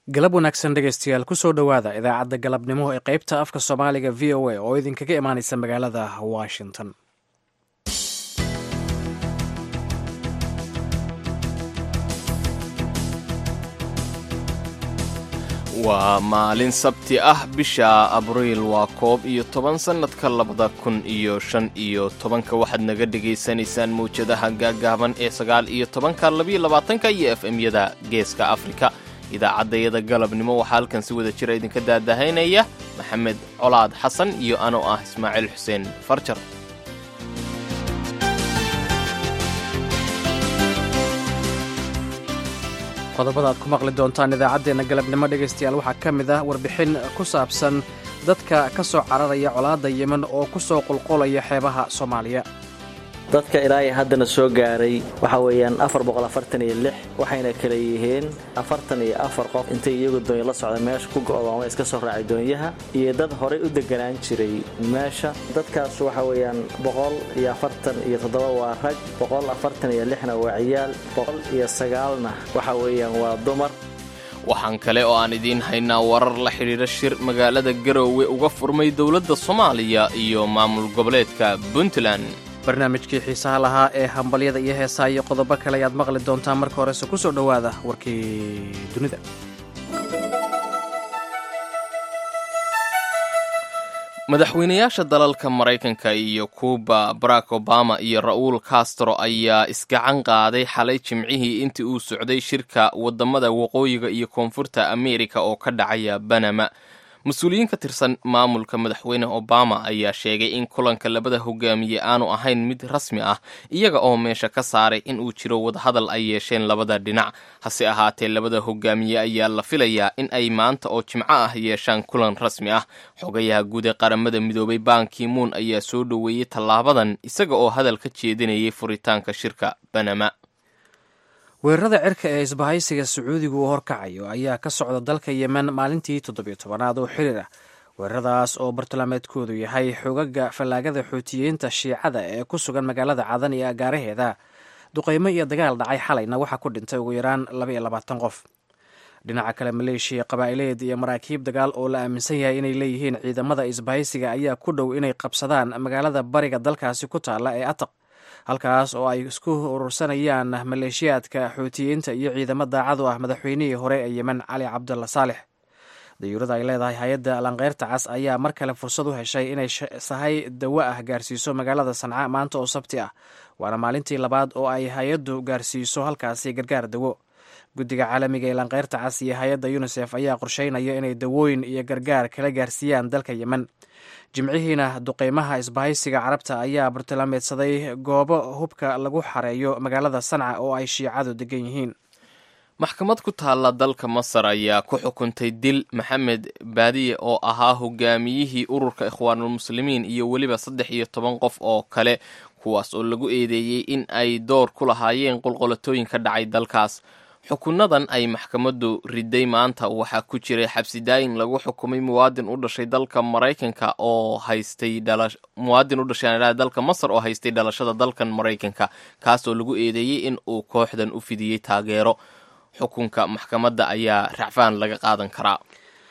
galab wanaagsan dhegaystayaal kusoo dhowaada idaacadda galabnimo ee qaybta afka soomaaliga v o a oo idinkaga imaanaysa magaalada washington waa maalin sabti ah bisha abriil waa koob iyo toban sannadka labada kun iyo shan iyo tobanka waxaad naga dhegaysanaysaan mawjadaha gaagaaban ee sagaal iyo tobanka labiyo labaatanka iyo f m-yada geeska afrika idaacaddayada galabnimo waxaa halkan si wada jira idinka daadahaynaya maxamed colaad xasan iyo anoo ah ismaaciil xuseen farjar qodobada aad ku maqli doontaan idaacaddeenna galabnimo dhegaystayaal waxaa ka mid ah warbixin ku saabsan dadka ka soo cararaya colaadda yemen oo ku soo qulqulaya xeebaha soomaaliya dadka ilaahay haddana soo gaaray waxa weeyaan afar boqolafartaniyo lix waxayna kala yihiin afartan iyo afar qof intay iyagu doonyo la socda meesha ku go'dooma iska soo raacay doonyaha iyo dad horay u deganaan jiray meesha dadkaas waxa weeyaan boqol iyo afartan iyo toddoba waa rag boqol afartan iyo lixna waa ciyaal boqol iyo sagaalna waxa weeyaan waa dumar waxaan kale oo aan idiin haynaa warar la xidhiidha shir magaalada garoowe uga furmay dowladda soomaaliya iyo maamul goboleedka puntland barnaamijkii xiisaha lahaa ee hambalyada iyo heesaa iyo qodobo kale ayaad maqli doontaan marka horese ku soo dhowaada warkii dunida madaxweynayaasha dalalka maraykanka iyo kuuba barack obama iyo ra'uul castro ayaa isgacan qaaday xalay jimcihii intii uu socday shirka waddamada waqooyiga iyo koonfurta ameerika oo ka dhacaya banama mas-uuliyiin ka tirsan maamulka madaxweyne obama ayaa sheegay in kulanka labada hogaamiye aanu ahayn mid rasmi ah iyaga oo meesha ka saaray in uu jiro wadahadal ay yeesheen labada dhinac hase ahaatee labada hogaamiye ayaa la filayaa in ay maanta oo jimco ah yeeshaan kulan rasmi ah xogayaha guud ee qaramada midoobay bankimuun ayaa soo dhoweeyey tallaabadan isaga oo hadal ka jeedinayay furitaanka shirka banama weerarada cirka ee isbahaysiga sacuudigu uu horkacayo ayaa ka socda dalka yemen maalintii toddobiyo tobanaad oo xiriir ah weeraradaas oo bartilmaameedkoodu yahay xogaga fallaagada xuutiyiinta shiicada ee ku sugan magaalada cadan iyo agaaraheeda duqaymo iyo dagaal dhacay xalayna waxaa ku dhintay ugu yaraan labaiyo labaatan qof dhinaca kale maleeshiya qabaa'ileed iyo maraakiib dagaal oo la aaminsan yahay inay leeyihiin ciidamada isbahaysiga ayaa ku dhow inay qabsadaan magaalada bariga dalkaasi ku taalla ee ataq halkaas oo ay isku urursanayaan maleeshiyaadka xuutiyiinta iyo ciidamo daacadu ah madaxweynihii hore ee yemen cali cabdalla saalex dayuurada ay leedahay hay-adda lankeyrta cas ayaa mar kale fursad u heshay inay sahay dawo ah gaarsiiso magaalada sanca maanta oo sabti ah waana maalintii labaad oo ay hay-addu gaarsiiso halkaasi gargaar dawo guddiga caalamiga ee lankeyrta cas iyo hay-adda yunisef ayaa qorsheynaya inay dawooyin iyo gargaar kala gaarsiiyaan dalka yemen jimcihiina duqeymaha isbahaysiga carabta ayaa bartilmaameedsaday goobo hubka lagu xareeyo magaalada sanca oo ay shiicadu degan yihiin maxkamad ku taalla dalka masar ayaa ku xukuntay dil maxamed baadiye oo ahaa hogaamiyihii ururka ikhwaanulmuslimiin iyo weliba saddex iyo toban qof oo kale kuwaas oo lagu eedeeyey in ay door ku lahaayeen qolqolatooyin ka dhacay dalkaas xukunadan ay maxkamaddu riday maanta waxaa ku jiray xabsidaayin lagu xukumay muwaadin u dhashay dalka maraykanka oo haystay muwaadin u dhashay dalka masar oo haystay dhalashada dalkan maraykanka kaasoo lagu eedeeyey in uu kooxdan u fidiyey taageero xukunka maxkamadda ayaa racfaan laga qaadan karaa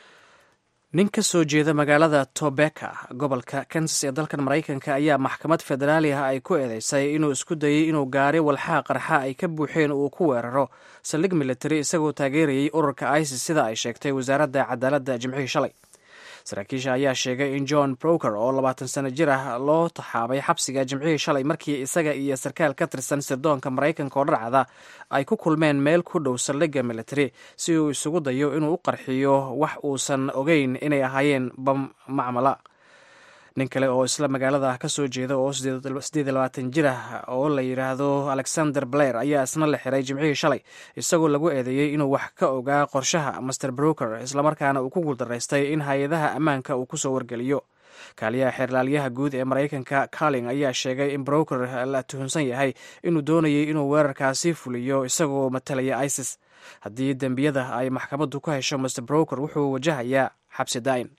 nin ka soo jeeda magaalada tobeka gobolka kansas ee dalkan maraykanka ayaa maxkamad federaali ah ay ku eedeysay inuu isku dayey inuu gaari walxaha qarxa ay ka buuxeen uu ku weeraro saldhig militari isagoo taageerayay ururka isis sida ay sheegtay wasaaradda cadaaladda jimcihii shalay saraakiisha ayaa sheegay in john broker oo labaatan sano jir ah loo taxaabay xabsiga jimcihii shalay markii isaga iyo sarkaal ka tirsan sirdoonka maraykanka oo dharcada ay ku kulmeen meel ku dhow saldhigga militari si uu isugu dayo inuu u qarxiyo wax uusan ogeyn inay ahaayeen bam macmala nin kale oo isla magaalada ka soo jeeda oo siddeed labaatan jir ah oo la yidhaahdo alexander blair ayaa isna la xiray jimcihii shalay isagoo lagu eedeeyey inuu wax ka ogaa qorshaha master broker islamarkaana uu ku guuldaraystay in hay-adaha ammaanka uu kusoo wargeliyo kaaliyaha xeerlaalyaha guud ee maraykanka carling ayaa sheegay in broker la tuhunsan yahay inuu doonayay inuu weerarkaasi fuliyo isagoo matalaya isis haddii dembiyada ay maxkamaddu ku hesho master broker wuxuu wajahayaa xabsi daa'in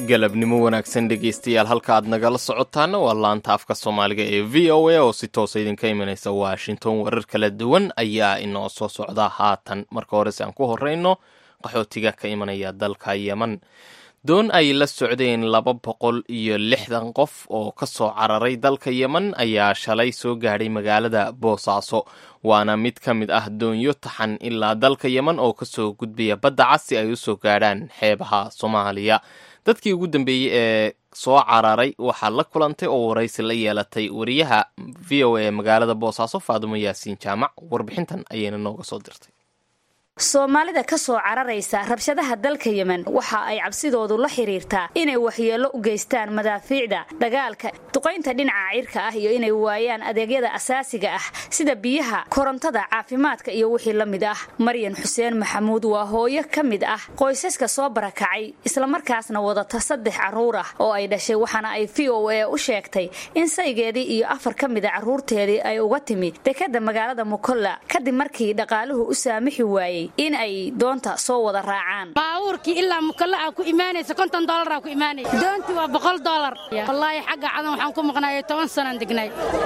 galabnimo wanaagsan dhegaystayaal halka aad nagala socotaana waa laanta afka soomaaliga ee v o a oo si toosa idinka imanaysa washington warar kala duwan ayaa inoo soo socda haatan marka horese aan ku horeyno qaxootiga ka imanaya dalka yeman doon ay la socdeen laba boqol iyo lixdan qof oo ka soo cararay dalka yeman ayaa shalay soo gaadhay magaalada boosaaso waana mid ka mid ah doonyo taxan ilaa dalka yeman oo kasoo gudbaya badda cas si ay usoo gaadhaan xeebaha soomaaliya dadkii ugu dambeeyey ee soo cararay waxaa la kulantay oo waraysi la yeelatay wariyaha v o a magaalada boosaaso faadumo yaasiin jaamac warbixintan ayayna nooga soo dirtay soomaalida ka soo cararaysa rabshadaha dalka yemen waxa ay cabsidoodu la xiriirtaa inay waxyeello u geystaan madaafiicda dagaalka duqaynta dhinaca cirka ah iyo inay waayaan adeegyada asaasiga ah sida biyaha korontada caafimaadka iyo wixii la mid ah maryan xuseen maxamuud waa hooyo ka mid ah qoysaska soo barakacay islamarkaasna wadata saddex carruur ah oo ay dhashay waxaana ay v o a u sheegtay in saygeedii iyo afar ka mida carruurteedii ay uga timi dekadda magaalada mukolla kadib markii dhaqaaluhu u saamixi waayey in ay doonta soo wada raacaan baabuurkii ilaa mukalla aa ku imaanaysa konton doolar aa ku imaanaysa doontii waa boqol doolar wallaahi xagga cadan waxaan ku maqnaayay toban sanaan degnay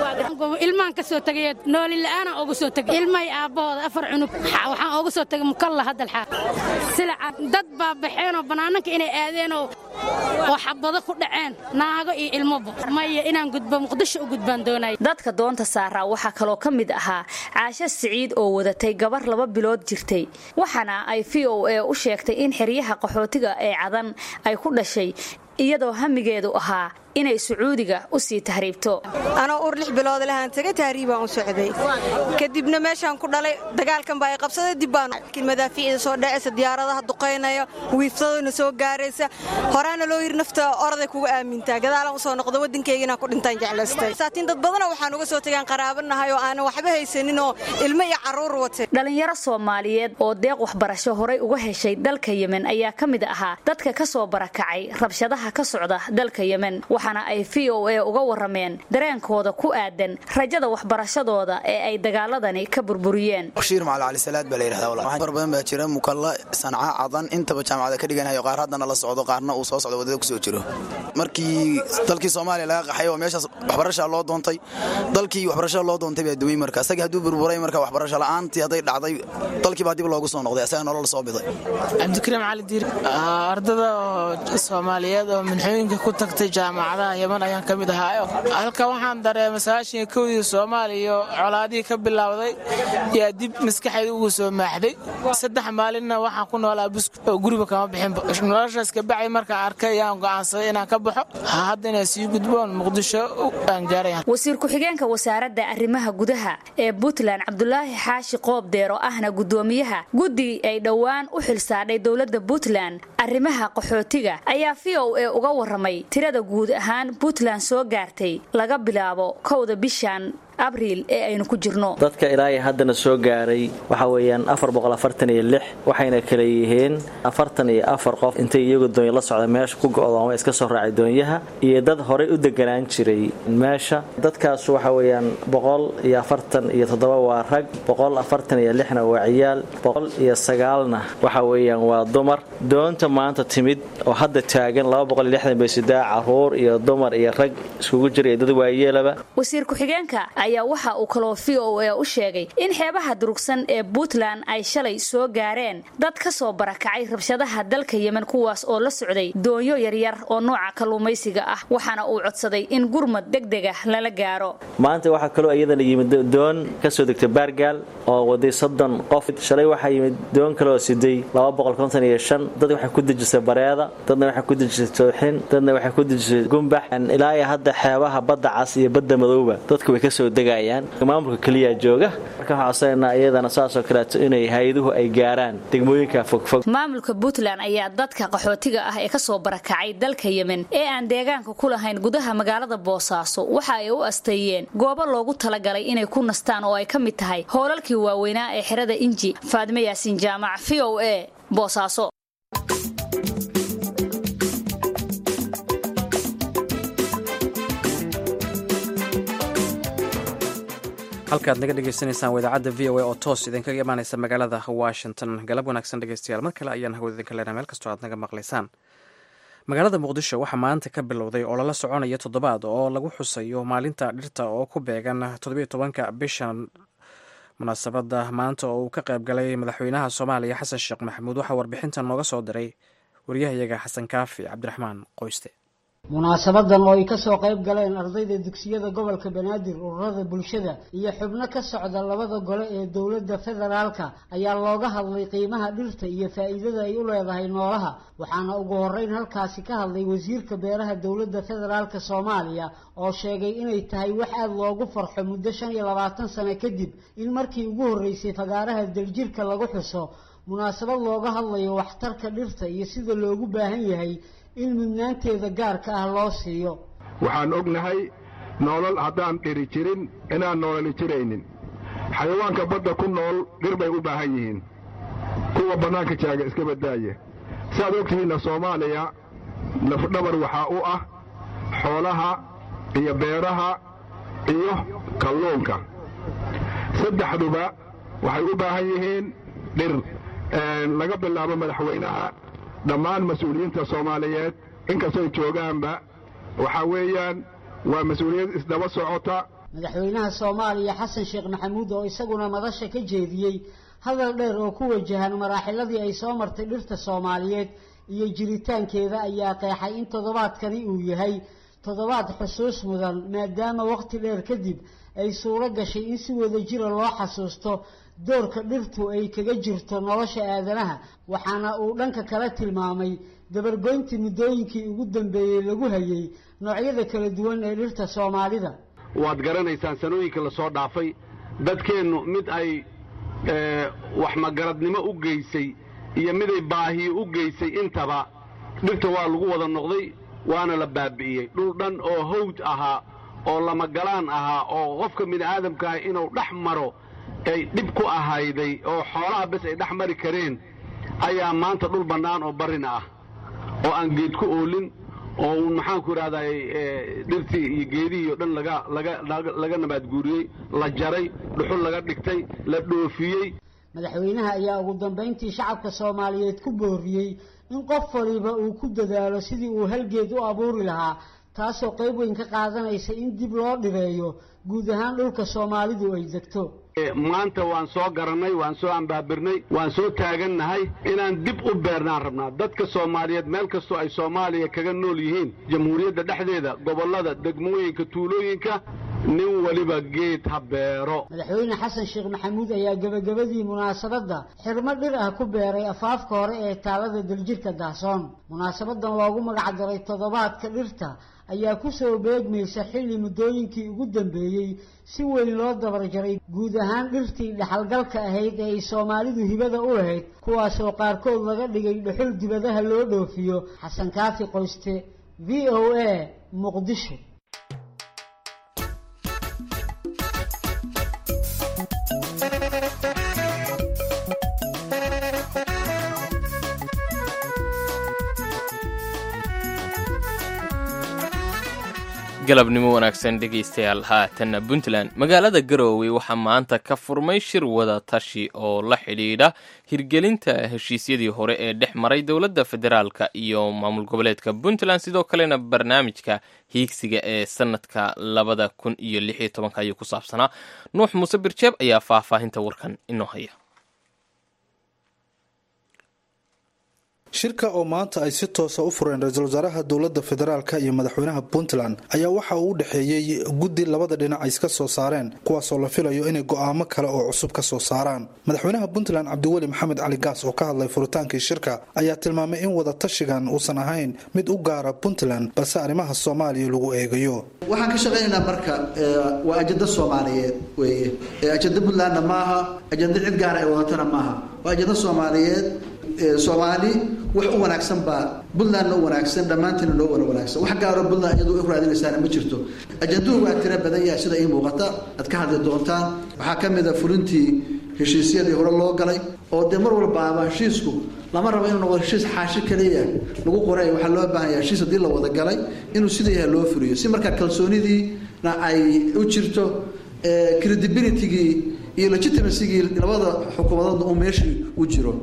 ilmaan ka soo tegay nooli la'aanaan oogu soo tegay ilmahay aabbahooda afar cunug waxaan oogu soo tegay mukalla haddalxaa silaca dad baa baxeenoo bannaananka inay aadeenoo oo xabado ku dhaceen naago iyo ilmoba maya inaan gudbo muqdisho u gudbaan doonay dadka doonta saaraa waxaa kaloo ka mid ahaa caasho siciid oo wadatay gabar laba bilood jirtay waxaana ay v o a u sheegtay in xeryaha qaxootiga ee cadan ay ku dhashay iyadoo hamigeedu ahaa inay sacuudiga u sii tahriibto anoo ur lix bilood lahaan taga tahriibaan u socday kadibna meeshaan ku dhalay dagaalkan baa ay qabsaday dib baan madaafiicda soo dhacaysa diyaaradaha duqaynaya wiifsadona soo gaaraysa horaana loo yiri nafta oraday kuga aamintaa gadaalaan usoo noqdo waddankayginaan ku dhintaan jeclaystay saatiin dad badana waxaan uga soo tagaan qaraabanahay oo aanan waxba haysanin oo ilmo iyo carruur watay dhalinyaro soomaaliyeed oo deeq waxbarasho horay uga heshay dalka yemen ayaa ka mid ahaa dadka ka soo barakacay rabshadaha ka socda dalka yemen waxaana ay v o a uga warameen dareenkooda ku aadan rajada waxbarashadooda ee ay dagaaladani ka burburiyeen bashiir macali cali salaad baa la yidhahdaa far badan baa jira mukalla sanca cadan intaba jaamacada ka dhiganayo qaar haddana la socdo qaarna uu soo socdo wadada kusoo jiro markii dalkii soomaaliya laga qaxay oo meeshaas waxbarashaa loo doontay dalkii waxbarashada loo doontay baa duway marka isagii hadduu burburay marka waxbarasho la'aantii hadday dhacday dalkii baa dib loogu soo noqday isaga nolol soo biday cabdikariim cali diir ardada soomaaliyeed oo minxooyinka ku tagtay jaamacadaha yeman ayaan ka mid ahaayo halka waxaan dareemay sagaashan kowdii soomaaliya colaadihii ka bilowday yaa dib maskaxeeda ugu soo maaxday saddex maalinna waxaan ku noolaa busku oo guriba kama bixinba noloshaas kabacay markaan arkay yaan go'aansaday inaan ka baxo hadda inay sii gudboon muqdisho aan gaaraya wasiir ku-xigeenka wasaaradda arrimaha gudaha ee puntland cabdulaahi xaashi qoob deero ahna guddoomiyaha guddi ay dhowaan u xilsaadhay dowladda puntland arrimaha qaxootiga ayaa v o a uga waramay tirada guud ahaan puntland soo gaartay laga bilaabo kowda bishan abriil ee aynu ku jirno dadka ilaahay haddana soo gaaray waxa weeyaan waxayna kala yihiin afartan iyo afar qof intay iyagu doonya la socda meesha ku go'dooma iska soo raacay doonyaha iyo dad horay u deganaan jiray meesha dadkaas waxa weeyaan boqol iyo afartan iyo toddoba waa rag boqol afartan iyo lixna waa ciyaal boqol iyo sagaalna waxa weeyaan waa dumar doonta maanta timid oo hadda taagan laba boqol iyo lixdan bay sidaa caruur iyo dumar iyo rag iskugu jira iyo dad waayeelaba wasiir ku-xigeenka ayaa waxa uu kaloo v o a u sheegay in xeebaha durugsan ee puntland ay shalay soo gaareen dad ka soo barakacay rabshadaha dalka yemen kuwaas oo la socday doonyo yaryar oo nooca kalluumaysiga ah waxaana uu codsaday in gurmad degdega lala gaaro maanta waxaa kaloo iyadana yimid doon ka soo degtay baargaal oo waday soddon qof shalay waxaa yimid doon kaleoo siday dad waxay ku dejisay bareeda dadna waxay ku dejisay tooxin dadna waxay ku dejisay gumbax ilaa iyo hadda xeebaha badda cas iyo badda madowba dadku way kasoo degayaan maamulka keliya jooga marka waxaa codsanayna iyadana saasoo kaleeto inay hay-aduhu ay gaaraan degmooyinka fogfog maamulka puntland ayaa dadka qaxootiga ah ee kasoo barakacay dalka yemen ee aan deegaanka ku lahayn gudaha magaalada boosaaso waxa ay u asteeyeen goobo loogu talagalay inay ku nastaan oo ay ka mid tahay hoolalkii waaweynaa ee xerada inji faadime yaasiin jaamac v o a boosaaso halkaad naga dhegaysanaysaan waa idaacadda v o a oo toos idinkaga imaanaysa magaalada washington galab wanaagsan dhegeystayaal mar kale ayaan hawada idinka leenahay meel kastoo aad naga maqlaysaan magaalada muqdisho waxaa maanta ka bilowday olala soconaya toddobaad oo lagu xusayo maalinta dhirta oo ku beegan toddobiyo tobanka bishan munaasabadda maanta oo uu ka qayb galay madaxweynaha soomaaliya xasan sheekh maxamuud waxaa warbixintan nooga soo diray waryahayaga xasan kaafi cabdiraxmaan qoyste munaasabadan oo ay kasoo qayb galeen ardayda dugsiyada gobolka banaadir ururada bulshada iyo xubno ka socda labada gole ee dowladda federaalka ayaa looga hadlay qiimaha dhirta iyo faa'iidada ay u leedahay noolaha waxaana ugu horeyn halkaasi ka hadlay wasiirka beeraha dowladda federaalka soomaaliya oo sheegay inay tahay wax aada loogu farxo muddo shan iyo labaatan sano kadib in markii ugu horreysay fagaaraha daljirka lagu xuso munaasabad looga hadlayo waxtarka dhirta iyo sida loogu baahan yahay in mudnaanteeda gaarka ah loo siiyo waxaan ognahay noolal haddaan dhiri jirin inaan noolali jiraynin xayawaanka badda ku nool dhir bay u baahan yihiin kuwa bannaanka jaaga iska badaaye saaad ogtihiinna soomaaliya lafdhabar waxaa u ah xoolaha iyo beeraha iyo kalluunka saddexduba waxay u baahan yihiin dhir laga bilaabo madaxweynaha dhammaan mas-uuliyiinta soomaaliyeed inkastooy joogaanba waxaa weeyaan waa mas-uuliyad isdaba socota madaxweynaha soomaaliya xasan sheekh maxamuud oo isaguna madasha ka jeediyey hadal dheer oo ku wajahan maraaxiladii ay soo martay dhirta soomaaliyeed iyo jiritaankeeda ayaa qeexay in toddobaadkani uu yahay toddobaad xusuus mudan maadaama waqti dheer kadib ay suuro gashay in si wada jira loo xasuusto doorka dhirtu ay kaga jirto nolosha aadanaha waxaana uu dhanka kale tilmaamay dabargoyntii muddooyinkii ugu dambeeyey lagu hayay noocyada kala duwan ee dhirta soomaalida waad garanaysaan sanooyinka la soo dhaafay dadkeennu mid ay wax magaradnimo u geysay iyo miday baahiyo u geysay intaba dhirta waa lagu wada noqday waana la baabi'iyey dhul dhan oo hawd ahaa oo lamagalaan ahaa oo qofka bini'aadamka ah inuu dhex maro ay dhib ku ahayday oo xoolaha bes ay dhex mari kareen ayaa maanta dhul bannaan oo barrina ah oo aan geed ku oolin oo uun maxaanku idhahday dhirtii iyo geedihii o dhan laga nabaadguuriyey la jaray dhuxul laga dhigtay la dhoofiyey madaxweynaha ayaa ugu dambayntii shacabka soomaaliyeed ku booriyey in qof waliba uu ku dadaalo sidii uu halgeed u abuuri lahaa taasoo qayb weyn ka qaadanaysa in dib loo dhireeyo guud ahaan dhulka soomaalidu ay degto maanta waan soo garannay waan soo ambaabirnay waan soo taagannahay inaan dib u beernaan rabnaa dadka soomaaliyeed meel kastoo ay soomaaliya kaga nool yihiin jamhuuriyadda dhexdeeda gobollada degmooyinka tuulooyinka nin waliba geed ha beero madaxweyne xasan sheekh maxamuud ayaa gebagabadii munaasabadda xirmo dhir ah ku beeray afaafka hore ee taalada daljirka dahsoon munaasabadan loogu magacdaray toddobaadka dhirta ayaa kusoo beegmaysa xilli muddooyinkii ugu dambeeyey si weyn loo dabarjaray guud ahaan dhirtii dhexalgalka ahayd ee ay soomaalidu hibada u lahayd kuwaasoo qaarkood laga dhigay dhuxul dibadaha loo dhoofiyo xasan kaafi qoyste v o a muqdisho galabnimo wanaagsan dhegaystayaal haatanna puntland magaalada garoowe waxaa maanta ka furmay shir wada tashi oo la xidhiidha hirgelinta heshiisyadii hore ee dhex maray dowladda federaalka iyo maamul goboleedka puntland sidoo kalena barnaamijka hiigsiga ee sanadka labada kun iyo lix iyo tobanka ayuu ku saabsanaa nuux muuse birjeeb ayaa faahfaahinta warkan inoo haya shirka oo maanta ay si toosa u fureen ra-iisul wasaaraha dowladda federaalka iyo madaxweynaha puntland ayaa waxa uu u dhexeeyey guddi labada dhinac ay iska soo saareen kuwaasoo la filayo inay go'aamo kale oo cusub ka soo saaraan madaxweynaha puntland cabdiweli maxamed cali gaas oo ka hadlay furitaankii shirka ayaa tilmaamay in wada tashigan uusan ahayn mid u gaara puntland balse arrimaha soomaaliya lagu eegayo waxaan ka shaqaynaynaa marka waa ajado soomaaliyeed weeye ajado puntlandna maaha ajado cid gaara ay wadatana maaha waa ajado soomaaliyeed soomaali wax u wanaagsan baa puntlandna u wanaagsan dhammaantiina noo wada wanaagsan wax gaaro puntland iyadu u raadinaysaana ma jirto ajanduhu waa tiro badan yahay sida ii muuqata aad ka hadli doontaan waxaa ka mid a fulintii heshiisyadii hore loo galay oo dee mar walbaaba heshiisku lama rabo inuu noqdo heshiis xaashi kaliya lagu qoray waxaa loo baahan yahay heshiis haddii la wada galay inuu sida yahay loo fuliyo si markaa kalsoonidiina ay u jirto credibilitygii iyo legitimacyigii labada xukuumadoodna uu meeshii u jiro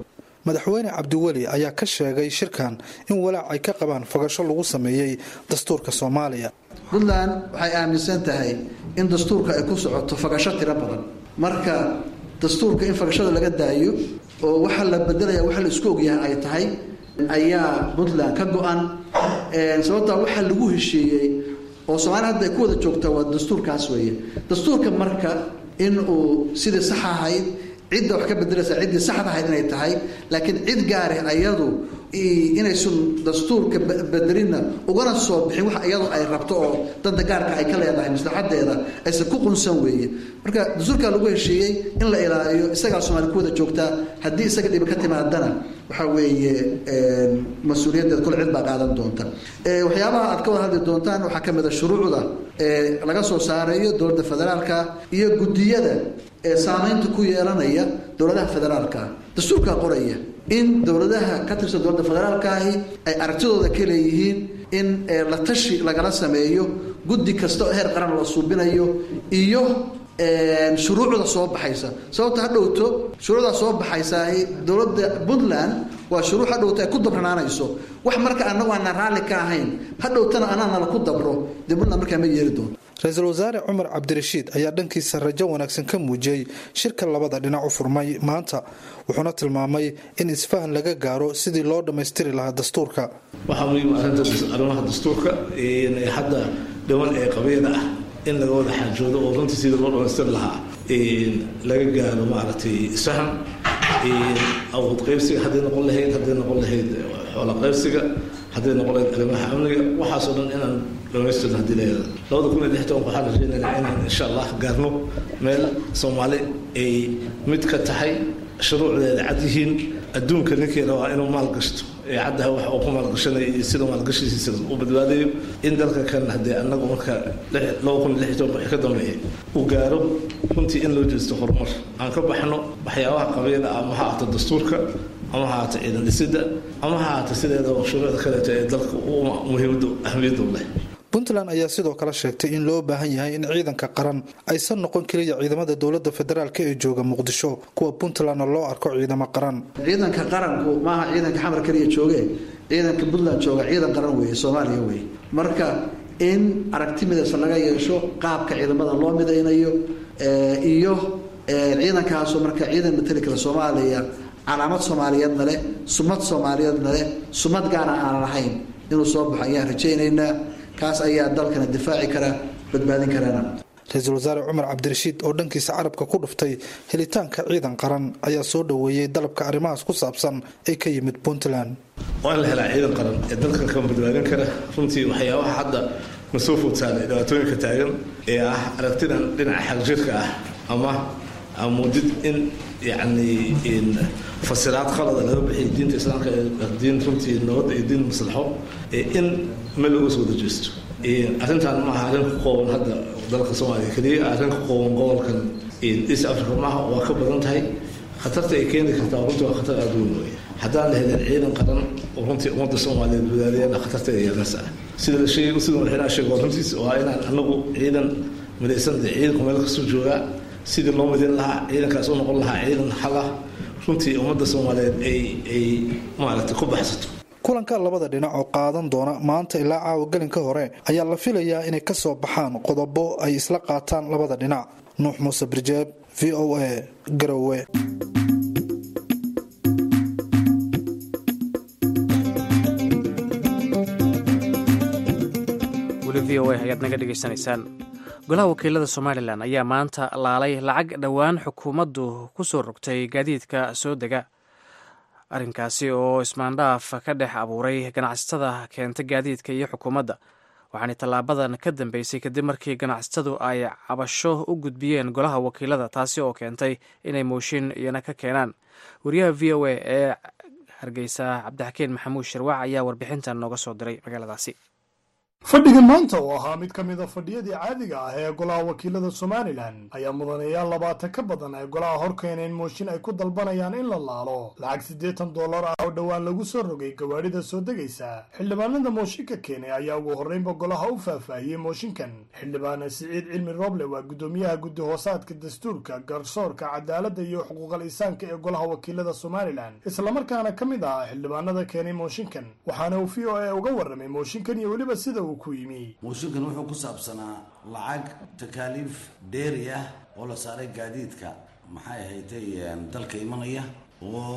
madaxweyne cabdiweli ayaa ka sheegay shirkan in walaac ay ka qabaan fogasho lagu sameeyey dastuurka soomaaliya puntland waxay aaminsan tahay in dastuurka ay ku socoto fagasho tiro badan marka dastuurka in fagashada laga daayo oo waxa la bedelaya waxa la isku ogyahay ay tahay ayaa puntland ka go-an sababtaa waxaa lagu heshiiyey oo soomaaliya hadda ay ku wada joogtaa waa dastuurkaas weeye dastuurka marka in uu sidii sax ahayd cidda wax ka bedelaysa ciddii saxda ahayd inay tahay laakiin cid gaari ayadu inaysun dastuurka bedelinna ugana soo bixin wax iyadu ay rabto oo danta gaarka ay ka leedahay maslaxadeeda aysan ku qunsan weeye marka dastuurkaa lagu heshiiyey in la ilaaliyo isagaa soomaaliya ku wada joogtaa haddii isaga dhibi ka timaadana waxaa weeye mas-uuliyaddeed kule cid baa qaadan doonta waxyaabaha aad ka wada hadli doontaan waxaa ka mid a shuruucda laga soo saarayo dowladda federaalka iyo guddiyada ee saamaynta ku yeelanaya dowladaha federaalka dastuurkaa qoraya in dowladaha ka tirsan dowladda federaalkaahi ay aragtidooda ka leeyihiin in la tashi lagala sameeyo guddi kasta oo heer qaran la suubinayo iyo shuruucda soo baxaysa sababta ha dhowto shuruucdaa soo baxaysaahi dowladda puntland waa shuruuc ha dhowto ay ku dabranaanayso wax marka anagu aanaan raalli ka ahayn ha dhowtana anaana laku dabro dee puntland markaa ma yeeli doonto ra-iisul wasaare cumar cabdirashiid ayaa dhankiisa rajo wanaagsan ka muujiyey shirka labada dhinac u furmay maanta wuxuuna tilmaamay in isfahan laga gaaro sidii loo dhammaystiri lahaa dastuurka waxaa muhiim arrinta arrimaha dastuurka hadda dhiman ee qabeeda ah in laga wada xaajoodo oo runtii sidii loo dhamaystiri lahaa laga gaaro maaragtay isfahan awood qaybsiga hadday noqon lahayd hadday noqon lahayd xoola qaybsiga hadday noqon lahayd arrimaha amniga waxaasoo dhan inaan dhamaystirno haddii leeyahay labada kun iyo lix tobanka waxaan rajaynaynaa inaan insha allah gaarno meel soomaali ay mid ka tahay shuruucdeeda cad yihiin adduunka ninkii rabaa inuu maal gashto ee caddaha wax uu ku maalgashanaya iyo sida maalgashigiisa u badbaadayo in dalka kan haddee annagu marka laba kun iyo lix tobanka wixii ka dambeeya uu gaaro runtii in loo jeesto horumar aan ka baxno waxyaabaha qabeeda ama ha ahaato dastuurka ama ha ahaato ciidan dhisidda ama ha ahaato sideeda shuruucda kaleeto ee dalka muhiimada ahmiyaddu leh puntland ayaa sidoo kale sheegtay in loo baahan yahay in ciidanka qaran aysan noqon keliya ciidamada dowlada federaalk ee jooga muqdisho kuwa puntlandna loo arko ciidamo qaran ciidanka qaranku maaha ciidanka xamar keliya jooge ciidanka puntland jooga ciidan qaran weeye soomaaliya weeye marka in aragti midaysan laga yeesho qaabka ciidamada loo midaynayo iyo ciidankaasoo marka ciidan matali kale soomaaliya calaamad soomaaliyeedna leh sumad soomaaliyeedna leh sumad gaara aan lahayn inuu soo baxo ayaan rajaynaynaa kaas ayaa dalkana difaaci kara badbaadin karana ra-iisul wasaare cumar cabdirashiid oo dhankiisa carabka ku dhuftay helitaanka ciidan qaran ayaa soo dhoweeyey dalabka arrimahaas ku saabsan ee ka yimid puntland waa in la helaa ciidan qaran ee dalkan ka badbaadin kara runtii waxyaabaha hadda na soo foodsaanay dhibaatooyinka taagan ee ah aragtidan dhinaca xagjirka ah ama muudid in yacni fasiraad qalada laga bixiyo diinta islaamka diin runtii nabadda iyo diin maslaxo in meel looga soo dajeesto arrintan maaha arrin ku qooban hadda dalka soomaaliya keliya arrin ku qooban gobolkan east africa maaha waa ka badan tahay khatarta ay keeni kartaa runtii waa khatar aada weyn wey haddaan la helin ciidan qaran oo runtii ummadda soomaaliyeed wadaadayana khatarteeda yeelanaysa sida la sheegay sida madaxweynaha sheego runtiis waa inaan anagu ciidan midaysan ciidanku meel kasoo joogaa sidii loo midin lahaa ciidankaas u noqon lahaa ciidan halah runtii ummadda soomaaliyeed ay ay maaragtay ku baxsato kulanka labada dhinac oo qaadan doona maanta ilaa caawa gelinka hore ayaa la filayaa inay ka soo baxaan qodobo ay isla qaataan labada dhinac nuux muuse birjeeb v o a garowe weli v o a ayaad naga dhegaysanaysaan golaha wakiilada somalilan ayaa maanta laalay lacag dhowaan xukuumaddu ku soo rogtay gaadiidka soo dega arrinkaasi oo ismaandhaaf ka dhex abuuray ganacsatada keenta gaadiidka iyo xukuumadda waxaana tallaabadan ka dambeysay kadib markii ganacsatadu ay cabasho u gudbiyeen golaha wakiilada taasi oo keentay inay mooshin iyana ka keenaan wariyaha v o a ee hargeysa cabdixakiin maxamuud shirwac ayaa warbixintan nooga soo diray magaaladaasi fadhigan maanta oo ahaa mid ka mida fadhiyadii caadiga ah ee golaha wakiilada somalilan ayaa mudanayaal labaatan ka badan ay golaha hor keeneen mooshin ay ku dalbanayaan in la laalo lacag siddeetan dollar ah oo dhowaan lagu soo rogay gawaadhida soo degaysa xildhibaanada mooshinka keenay ayaa ugu horreynba golaha u faahfaahiyey mooshinkan xildhibaana siciid cilmi roble waa guddoomiyaha guddi hoosaadka dastuurka garsoorka cadaaladda iyo xuquuqal insaanka ee golaha wakiilada somalilan islamarkaana ka mid ahaa xildhibaanada keenay mooshinkan waxaana uu v o a uga warramay mooshinkan iyo weliba sida uu mooshinkan wuxuu ku saabsanaa lacag takaaliif dheeri ah oo la saaray gaadiidka maxay ahayday dalka imanaya oo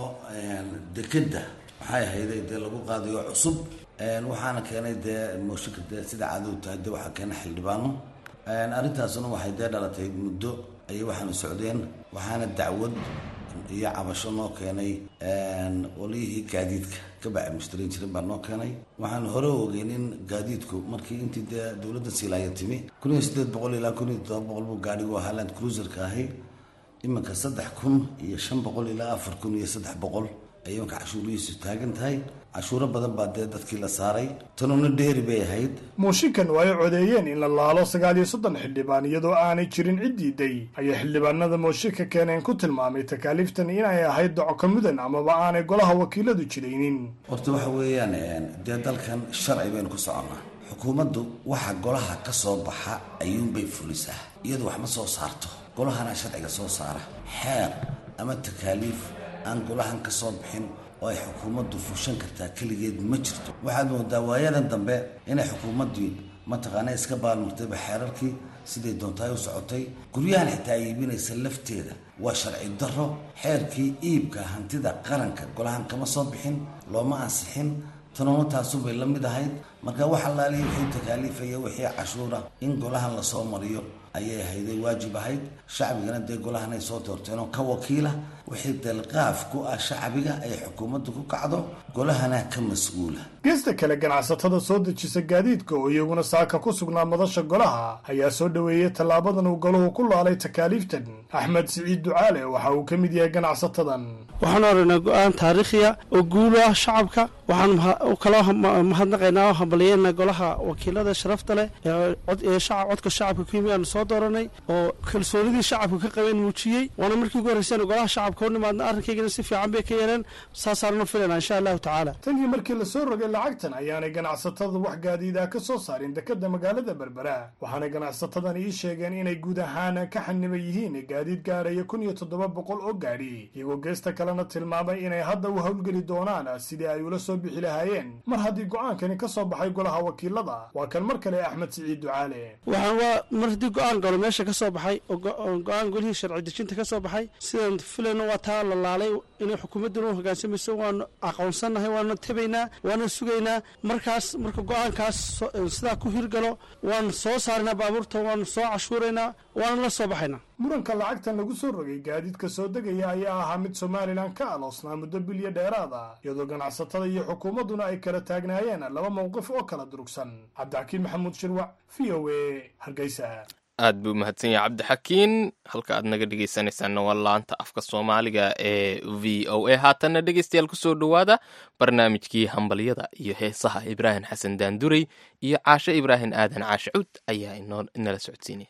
dekedda maxay ahayday dee lagu qaadayo cusub waxaana keenay dee mooshinka dee sida caadadu tahay dee waxaa keenay xildhibaano arrintaasuna waxay dee dhalatay muddo ayay waxaana socdeen waxaana dacwad iyo cabasho noo keenay qoliyihii gaadiidka ka baca mushtariin jirin baa noo keenay waxaan hore ogeyn in gaadiidku markii intii dee dowladda silaaya timi kun iyo siddeed boqol ilaa kun iyo toddoba boqol buu gaadhigu ahaa land cruiserka ahay iminka saddex kun iyo shan boqol ilaa afar kun iyo saddex boqol ayay iminka cashuurihiisu taagan tahay cashuuro badan baa dee dadkii la saaray tanuna dheeri bay ahayd mooshinkan oo ay codeeyeen in la laalo sagaal iyo soddon xildhibaan iyadoo aanay jirin cid diiday ayay xildhibaanada mooshinka keeneen ku tilmaamay takaaliiftan inay ahayd docoka mudan amaba aanay golaha wakiiladu jiraynin horta waxa weeyaan dee dalkan sharci baynu ku soconnaa xukuumaddu waxa golaha ka soo baxa ayuunbay fulisaa iyadu wax ma soo saarto golahana sharciga soo saara xeer ama takaaliif aan golahan ka soo bixin oo ay xukuumaddu fushan kartaa keligeed ma jirto waxaad moodaa waayadan dambe inay xukuumaddii mataqaana iska baalmurtayba xeerarkii siday doontaay u socotay guryahan xitaa iibinaysa lafteeda waa sharci darro xeerkii iibka hantida qaranka golahan kama soo bixin looma ansixin tanuna taasubay la mid ahayd marka wax allaaliya wixii takaaliifaya wixii cashuura in golahan lasoo mariyo ayay ahayday waajib ahayd shacbigana dee golahan ay soo doorteen oo ka wakiila wixii delqaaf ku ah shacbiga ay xukuumaddu ku kacdo golahana ka mas-uula geesta kale ganacsatada soo dejisa gaadiidka oo iyaguna saaka ku sugnaa madasha golaha ayaa soo dhoweeyey tallaabadan uu golahu ku laalay takaaliiftan axmed siciid ducaale waxa uu ka mid yahay ganacsatadan waxaan aragnaa go-aan taariikhiya oo guulu ah shacabka waxaan kaloo mahadnaqaynaa oo hambalyeena golaha wakiilada sharafta leh ee codka shacabka ku yimi aanu soo dooranay oo kalsoonidii shacabka ka qabeen muujiyey waana markii ugu horreyseen golaha shacabka u nimaadna arrinkaygana si fiican bay ka yeeleen saasaanuna filayna insha allahu tacaala tanii markii lasoo rogay lacagtan ayaanay ganacsatadu wax gaadiida ka soo saarin dekeda magaalada berbera waxaana ganacsatadan ii sheegeen inay guud ahaan ka xaniban yihiin gaadiid gaadhaya kun iyo toddoba boqol oo gaadhi iyagoo geesta kalena tilmaamay inay hadda u howlgeli doonaan sidii ay ula soo bixi lahaayeen mar haddii go-aankani ka soo baxay golaha wakiilada waa kan mar kale axmed siciid ducaale waxaan waa mar haddii go-aan galo meesha ka soo baxay oo go-aan golihii sharci dejinta ka soo baxay sidaan filayno waa taa la laalay inay xukuumadduna u hogaansamayso waanu aqoonsannahay waanu tabaynaa waana sugaynaa markaas marka go-aankaas sidaa ku hirgalo waanu soo saaraynaa baabuurta waanu soo cashuuraynaa waana la soo baxaynaa muranka lacagtan lagu soo rogay gaadiidka soo degaya ayaa ahaa mid somalilan ka aloosnaa muddo bilyo dheeraad ah iyadoo ganacsatada iyo xukuumadduna ay kala taagnaayeen laba mowqif oo kala durugsan cabdixakiin maxamuud shirwac v o a hargeysa aad buu mahadsan yahay cabdixakiin halka aad naga dhegeysanaysaanna waa laanta afka soomaaliga ee v o a haatanna dhegeystayaal kusoo dhowaada barnaamijkii hambalyada iyo heesaha ibraahim xasan daandurey iyo caashe ibraahim aadan caashe cud ayaa inala socodsiinaya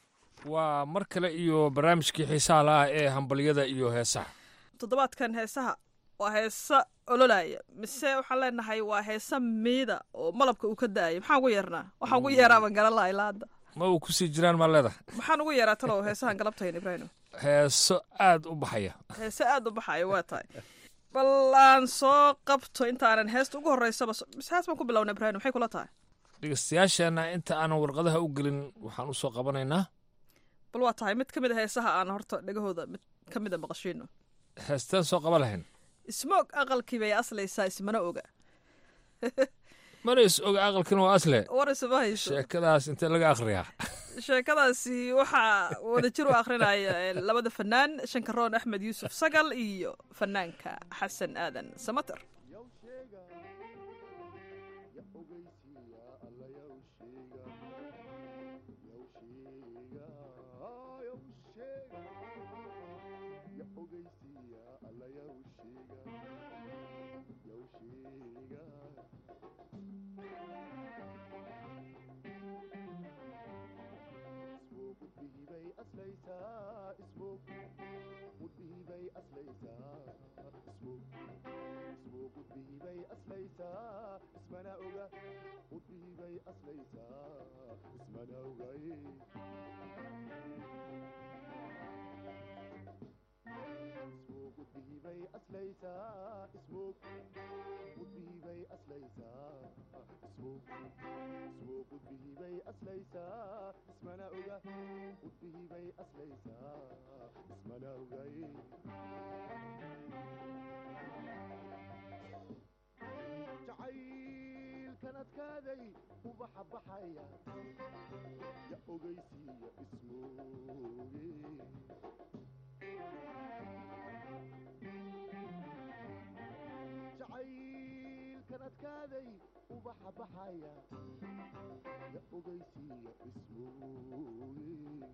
waa mar kale iyo barnaamijkii xiisaha la-ah ee hambalyada iyo heesaha toddobaadkan heesaha waa heesa ololaya mise waxaan leenahay waa heesa miida oo malabka uu ka da-ayo maxaan ugu yeernaa waxaan ugu yeeraaba garan laha ilaa hadda ma uu kusii jiraan maa leedahay maxaan ugu yeeraa talow heesahan galabtayn ibraahim heeso aad u baxaya heese aad u baxaya waa tahay bal aan soo qabto intaanan heesta ugu horreysaba mise hees baan ku bilowna ibraahim maxay kula tahay dhegeystayaasheenna inta aanan warqadaha u gelin waxaan u soo qabanaynaa bal waa tahay mid ka mid a heesaha aan horta dhegahooda mid ka mid a maqashiino heesteen soo qaban lahayn ismoog aqalkii bay aslaysaa ismana oga mana is oga aqalkina waa asle war isma hayso sheekadaas intee laga akhriyaa sheekadaasi waxaa wadajir u akhrinaya labada fanaan shankaroon axmed yuusuf sagal iyo fanaanka xasan aadan samater aslaysaa ismoog gudbihii bay aslaysaa ismoog ismoog gudbihii bay aslaysaa ismana oga gudbihii bay aslaysaa ismana ogay ismoog gudbihii bay aslaysaa ismoog gudbihii bay aslaysaa ismoog ismoog gudbihii bay aslaysaa ismana oga gudbihii bay aslaysaa ismana ogay jacaylkan adkaaday ubaxa baxaya ya ogaysiiya ismooge jacaylkan adkaaday ubaxa baxaya ya ogaysiiya ismooge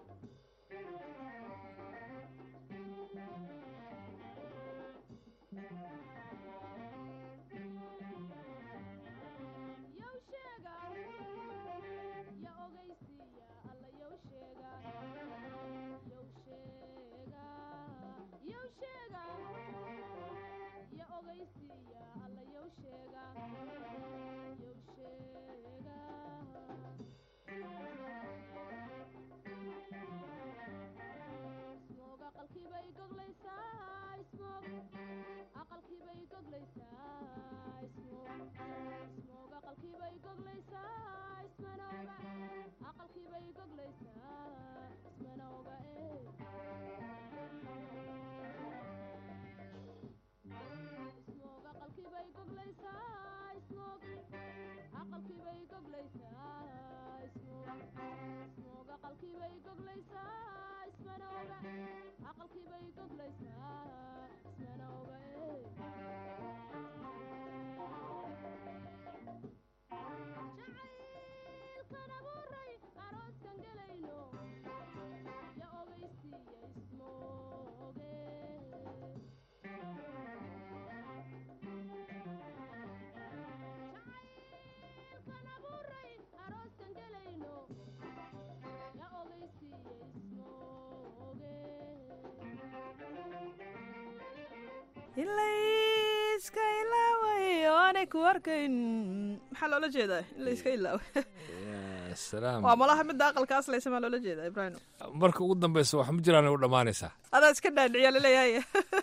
ilayska ilaaway oo aanay ku arkayn maxaa loola jeedaa in layska ilaaway salaam waa malaha midda aqalka aslaysa maa loola jeedaa ibraahim marka ugu dambeysa wax ma jiraan u dhammaanaysaa adaa iska dhaadhiciyaa laleeyahay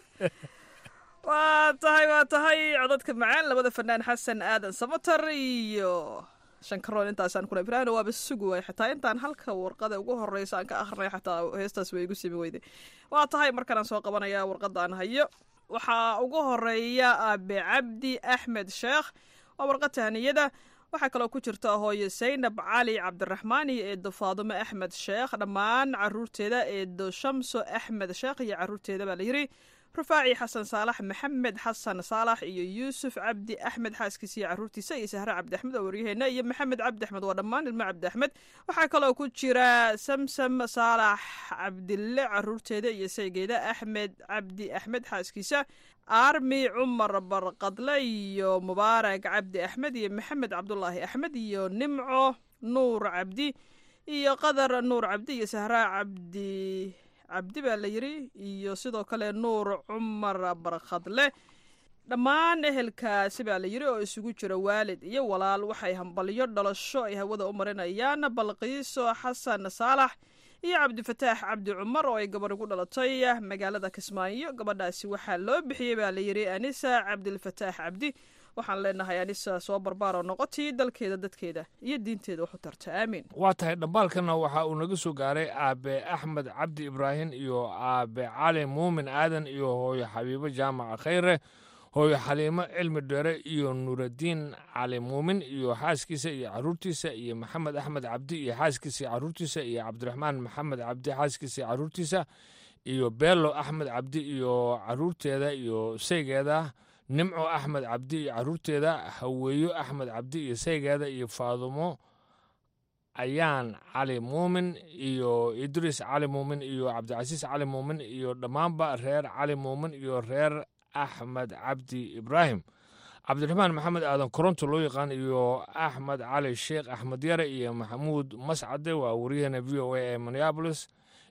waa tahay waa tahay codadka macaan labada fanaan xasan aadan samatar iyo shankaroon intaasaan kuna ibraahim waaba sugi waay xataa intaan halka warqada ugu horeysa aan ka akhrinay xataa heestaas way igu simi weyday waa tahay markanaan soo qabanaya warqada aan hayo waxaa ugu horeeya aabe cabdi axmed sheekh waa warqad tahniyada waxaa kaloo ku jirta hooyo saynab cali cabdiraxmaan iyo eedo faadumo axmed sheekh dhammaan caruurteeda eedo shamso axmed sheekh iyo caruurteeda baa layiri rufaaci xasan saalax maxamed xasan saalax iyo yuusuf cabdi axmed xaaskiisa iyo caruurtiisa iyo sahre cabdi axmed oo waryaheena iyo maxamed cabdi axmed waa dhammaan ilmo cabdi axmed waxaa kaloo ku jira samsam saalax cabdille caruurteeda iyo saygeeda axmed cabdi axmed xaaskiisa armi cumar barqadle iyo mubaarak cabdi axmed iyo maxamed cabdulaahi axmed iyo nimco nuur cabdi iyo qadar nuur cabdi iyo sahra cabdi cabdi baa la yiri iyo sidoo kale nuur cumar barkhadle dhammaan ehelkaasi baa la yiri oo isugu jira waalid iyo walaal waxay hambalyo dhalasho ay hawada u marinayaan balqiiso xasan saalax iyo cabdifataax cabdi cumar oo ay gabarh ugu dhalatay magaalada kismaayo gabadhaasi waxaa loo bixiyey baa la yiri anisa cabdilfataax cabdi waxaan leenahay anisa soo barbaaroo noqotii dalkeeda dadkeeda iyo diinteeda waxu tarta aamiin waa tahay dhambaalkana waxa uu naga soo gaaray aabe axmed cabdi ibraahim iyo aabe cali muumin aadan iyo hooyo xabiibo jaamaca khayre hooyo xaliimo cilmi dheere iyo nuuraddiin cali muumin iyo xaaskiisa iyo caruurtiisa iyo maxamed axmed cabdi iyo xaaskiisa iyo caruurtiisa iyo cabdiraxmaan maxamed cabdi xaaskiisa iyo caruurtiisa iyo beelo axmed cabdi iyo caruurteeda iyo saygeeda nimco axmed cabdi iyo caruurteeda haweeyo axmed cabdi iyo saygeeda iyo faadumo ayaan cali muumin iyo idriis cali muumin iyo cabdicasiis cali muumin iyo dhammaanba reer cali muumin iyo reer axmed cabdi ibraahim cabdiraxmaan maxamed aadan koronto loo yaqaan iyo axmed cali sheekh axmed yare iyo maxamuud mascade waa waryaheena v o a ee minneabolis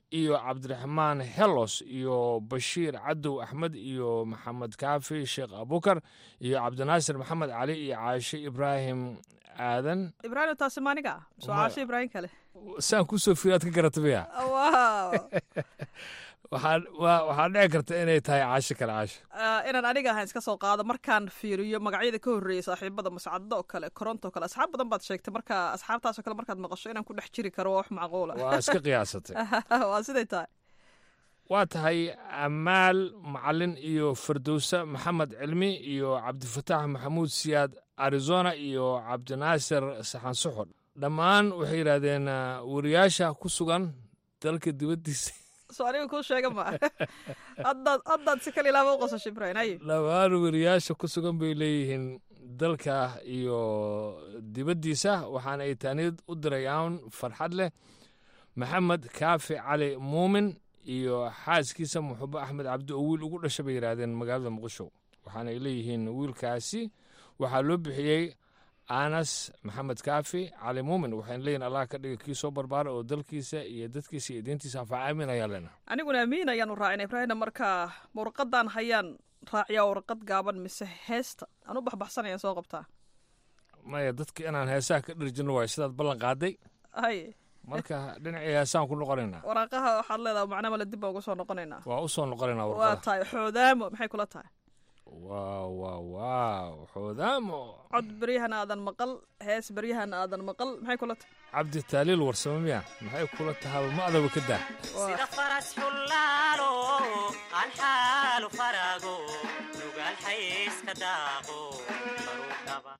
iyo cabdiraxmaan helos iyo bashiir cadow axmed iyo maxamed kaafi sheekh abukar iyo cabdinaasir maxamed cali iyo caashe ibraahim aadan ibraahim taasi maaniga soo caasho ibraahim kale saan kusoo fiiri aad ka garata miya wow waxaa waa- waxaa dhici karta inay tahay caasho kale caasho Ah, inaan aniga ahaan iska soo qaado markaan fiiriyo magacyada ka horreeyay saaxiibada mascado oo kale koronto oo kale asxaab badan baad sheegtay marka asxaabtaasoo kale markaad maqasho inaan ku dhex jiri karo waa wax macquula waa iska qiyaasatay waa siday tahay waa tahay amaal macalin iyo firdowsa maxamed cilmi iyo cabdifataax maxamuud siyaad arizona iyo cabdinaasir saxan suxur dhammaan waxay yidhaahdeen ah, wariyaasha ku sugan dalka dibaddiisa soo aniga kuu sheega ma haddaad haddaad si kale ilaaba u qosasho ibraahim haye dhammaan wariyaasha ku sugan bay leeyihiin dalka iyo dibaddiisa waxaana ay taaniyad u dirayaan farxad leh maxamed kaafi cali muumin iyo xaaskiisa muxube axmed cabdi oo wiil ugu dhasha bay yidhaahdeen magaalada muqdisho waxaana ay leeyihiin wiilkaasi waxaa loo bixiyey anas maxamed kaafi cali muumin waxayna leeyihin allah ka dhiga kii soo barbaara oo dalkiisa iyo dadkiisa iyo diintiisa anfaca aamin ayaa leenahay aniguna amiin ayaanu raacina ibraahimna marka ma warqadan hayaan raaciyaa warqad gaaban mise heesta aan u baxbaxsanayaan soo qabtaa maya dadka inaan heesaha ka dhirjino waayo sidaad ballan qaaday haye marka dhinacii heesaan ku noqonaynaa waraaqaha waxaad leedahay macna male dib baan ugu soo noqonaynaa waa u soo noqonaynaa waa warqada tahay xoodaamo maxay kula tahay waaw waaw waaw xoodaamo cod beryahan aadan maqal hees beryahan aadan maqal maxay kula tahay cabdi taaliil warsamo miya maxay kula tahay ma adaba ka daa sida faras xullaalo aan xaalu farago nugaal xayska daaqo baruudhaba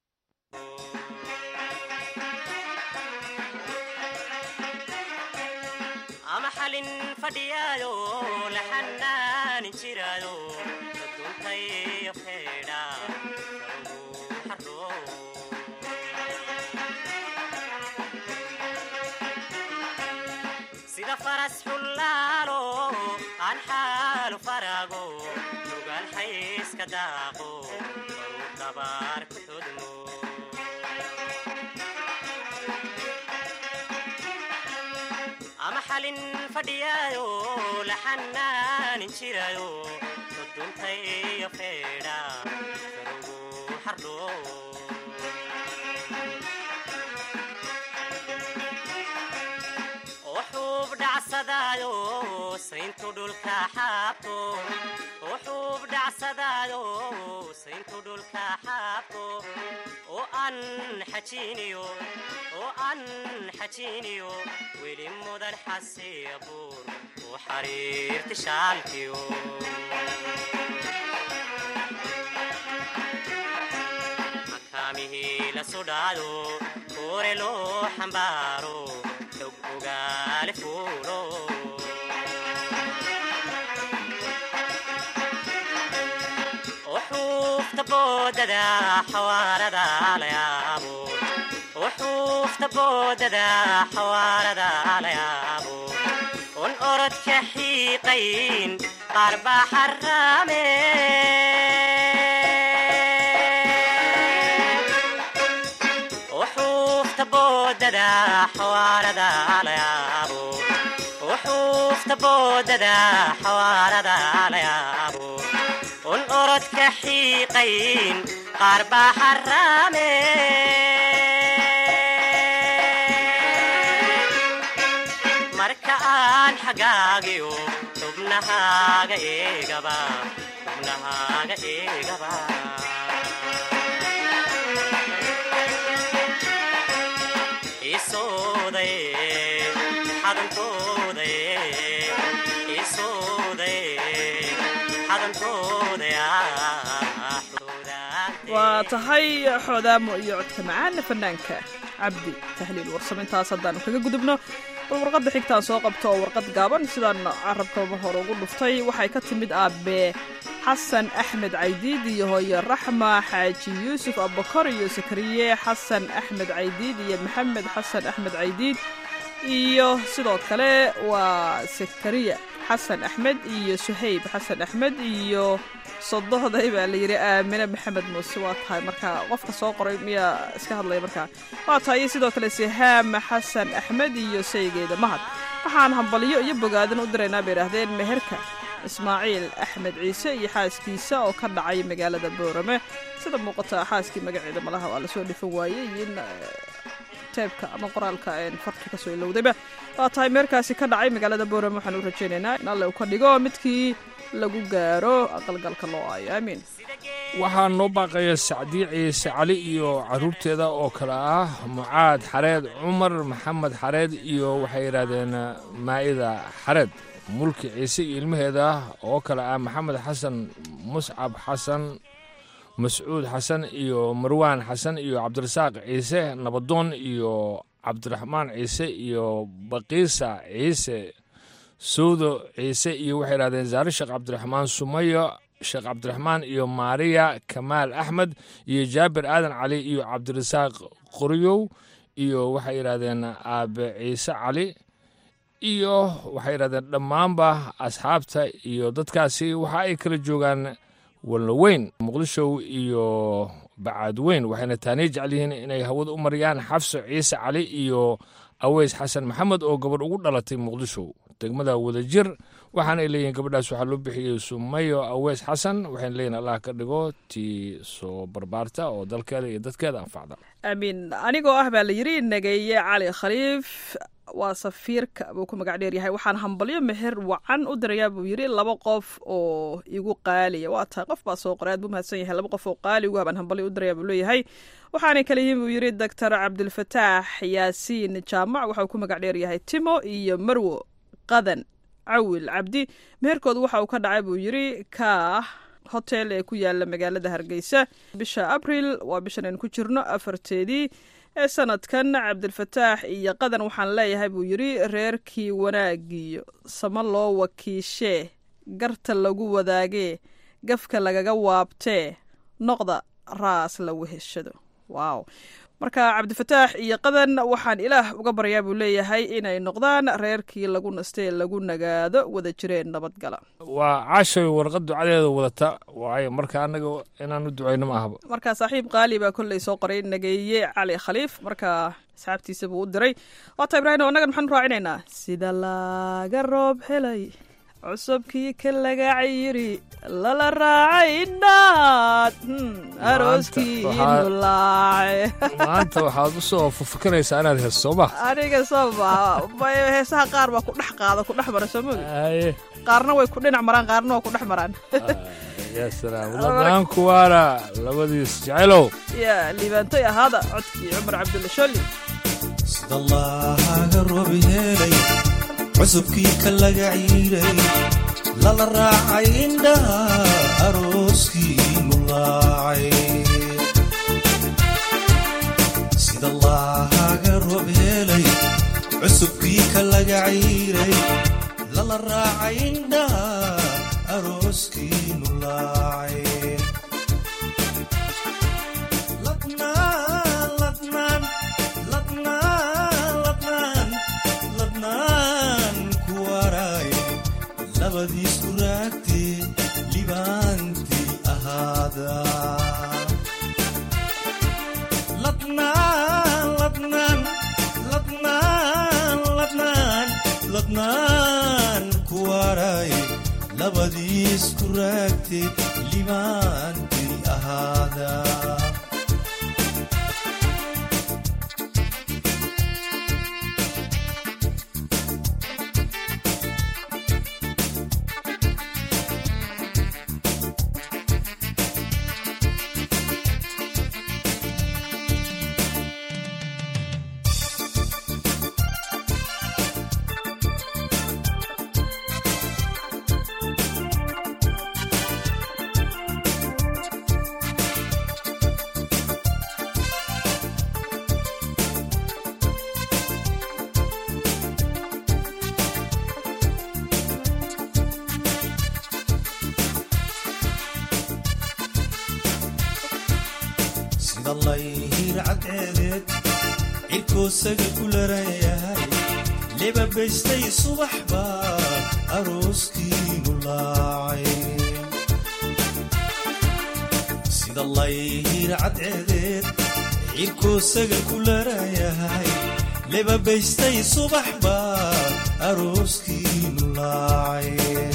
ama xalin fadhiyaayo la xanaanin jiraayo daduntayo feedha karugu xardho sida faras xullaalo aan xaalu farago nugaal xayska daaqo baruu dabaar ku xudmo ama xalin fadhiyaayo la xanaanin jiraayo duduntayo feedha karugu xardho wuxuub dhacsadaayo sayntu dhulka xaabto wuxuub dhacsadaayo sayntu dhulka xaabto oo aan xajiiniyo oo aan xajiiniyo weli mudan xasiya buur u xariirti shaalkiyo makaamihii la sudhaado kuure loo xambaaro xog ogaale fuulo wuxuufta boodada xawaarada la yaabo wuxuufta boodada xawaarada la yaabo un orodka xiiqayn qaar baa xaraame wuxuufta boodada xawaarada la yaabo wuxuufta boodada xawaarada la yaabo un orodka xiiqayn qaar baa xaraame marka aan xagaagiyo xubnahaaga eegaba xubnahaaga eegaba isooday xadantooday isooday xadantooday waa tahay xoodaamo iyo codka macaana fanaanka cabdi tahliil warsamo intaas haddaanu kaga gudubno bal warqadda xigtaan soo qabto oo warqad gaaban sidaan carabka mar hore ugu dhuftay waxay ka timid aabe xasan axmed caydiid iyo hooye raxma xaaji yuusuf abubakar iyo sakariye xasan axmed caydiid iyo maxamed xasan axmed caydiid iyo sidoo kale waa sakariya xasan axmed iyo suhayb xasan axmed iyo sodohday baa la yidhi aamine maxamed muuse waa tahay marka qofka soo qoray miyaa iska hadlaya markaa waa tahay iyo sidoo kale sihaama xasan axmed iyo saygeeda mahad waxaan hambalyo iyo bogaadin u diraynaa bay idhaahdeen meherka ismaaciil axmed ciise iyo xaaskiisa oo ka dhacay magaalada boorame sida muuqata xaaskii magaceeda malaha waa lasoo dhifan waayey in teebka ama qoraalka farki kasoo ilowdayba waa tahay meerkaasi ka dhacay magaalada boorame waxaan u rajaynaynaa in alle uu ka dhigo midkii lagu gaaro aqalgalka loo aayo aamiin waxaa noo baaqaya sacdii ciise cali iyo caruurteeda oo kale ah mucaad xareed cumar maxamed xareed iyo waxay yidhaahdeen maa'ida xareed mulki ciise iyo ilmaheeda oo kale ah maxamed xasan muscab xasan mascuud xasan iyo marwaan xasan iyo cabdirasaaq ciise nabadoon iyo cabdiraxmaan ciise iyo baqiisa ciise sowdo ciise iyo waxay idhahdeen zaare sheekh cabdiraxmaan sumayo sheekh cabdiraxmaan iyo maariya kamaal axmed iyo jaabir aadan cali iyo cabdirasaaq qoryow iyo waxay yidhahdeen aabe ciise cali iyo waxay yidhahdeen dhammaanba asxaabta iyo dadkaasi waxa ay kala joogaan walloweyn muqdishow iyo bacaadweyn waxayna taaniya jecel yihiin inay hawada u mariyaan xafso ciise cali iyo aweys xasan maxamed oo gabadh ugu dhalatay muqdisho degmada wadajir waxaana ay leeyihiin gabadhaas waxaa loo bixiyey sumayo aweys xasan waxayna leeyihin allah ka dhigo tii soo barbaarta oo dalkeeda iyo dadkeeda anfacda aamiin anigoo ah baa la yidhi nageeye cali khaliif waa safiirka buu ku magac dheer yahay waxaan hambalyo meher wacan u dirayaa buu yidhi laba qof oo igu qaaliya waa tahay qof baa soo qoray aad buu mahadsan yahay laba qof oo qaali ugu habaan hambalyo u dirayaa buu leeyahay waxaanay kala yihiin buu yidhi doctor cabdilfataax yaasiin jaamac waxauu ku magac dheer yahay timo iyo marwo qadan cawil cabdi meherkoodu waxa uu ka dhacay buu yidhi kaah hotel ee ku yaala magaalada hargeysa bisha abril waa bishan aynu ku jirno afarteedii ee sanadkan cabdilfataax iyo qadan waxaan leeyahay buu yidhi reerkii wanaagiyo samo loo wakiishee garta lagu wadaagee gafka lagaga waabtee noqda raas la weheshado waaw marka cabdifataax iyo qadan waxaan ilaah uga baryaa buu leeyahay inay noqdaan reerkii lagu nastee lagu nagaado wada jireen nabadgala waa caashay warqad ducadeeda wadata waayo marka annaga inaan u ducayno ma ahaba marka saaxiib qaali baa kolley soo qoray nageeye cali khaliif marka asxaabtiisa buu u diray waata ibraahim annagan maxaan raacinaynaa sida laga roob helay cusubkii ka laga cayiri lala raacay indhaad arooskii nulaace maanta waxaad u soo fafakanaysaa inaad hees soo ma aniga soo maha heesaha qaar baa ku dhex qaada ku dhex mara soo mogi qaarna way ku dhinac maraan qaarna waa ku dhex maraan ya salaam ladaanku waana labadiis jecelow ya liibaantoy ahaada codkii cumar cabdulla sholli sida laaga roob helay cusubkii ka laga ciiray lala raacay indhaha arooskii nulaacay sida laaga roob helay cusubkii ka laga ciiray lala raacay indhaha arooskii nulaacay ladnaan ladnaan ladnaan ladnaan ladnaan ku waray labadiisku raagtee libaantii ahaada ladnaan ladnaan ladnaan ladnaan ladnaan ku waray labadiisku raagtee libaantii ahaada sida layhir cadceedeed cirkoosaga ku larayahay lebabaystay subax baa arooskii nulaacay sida layhir cadceedeed cirkuu sagal ku larayahay lebabaystay subax baa arooskiinu laacay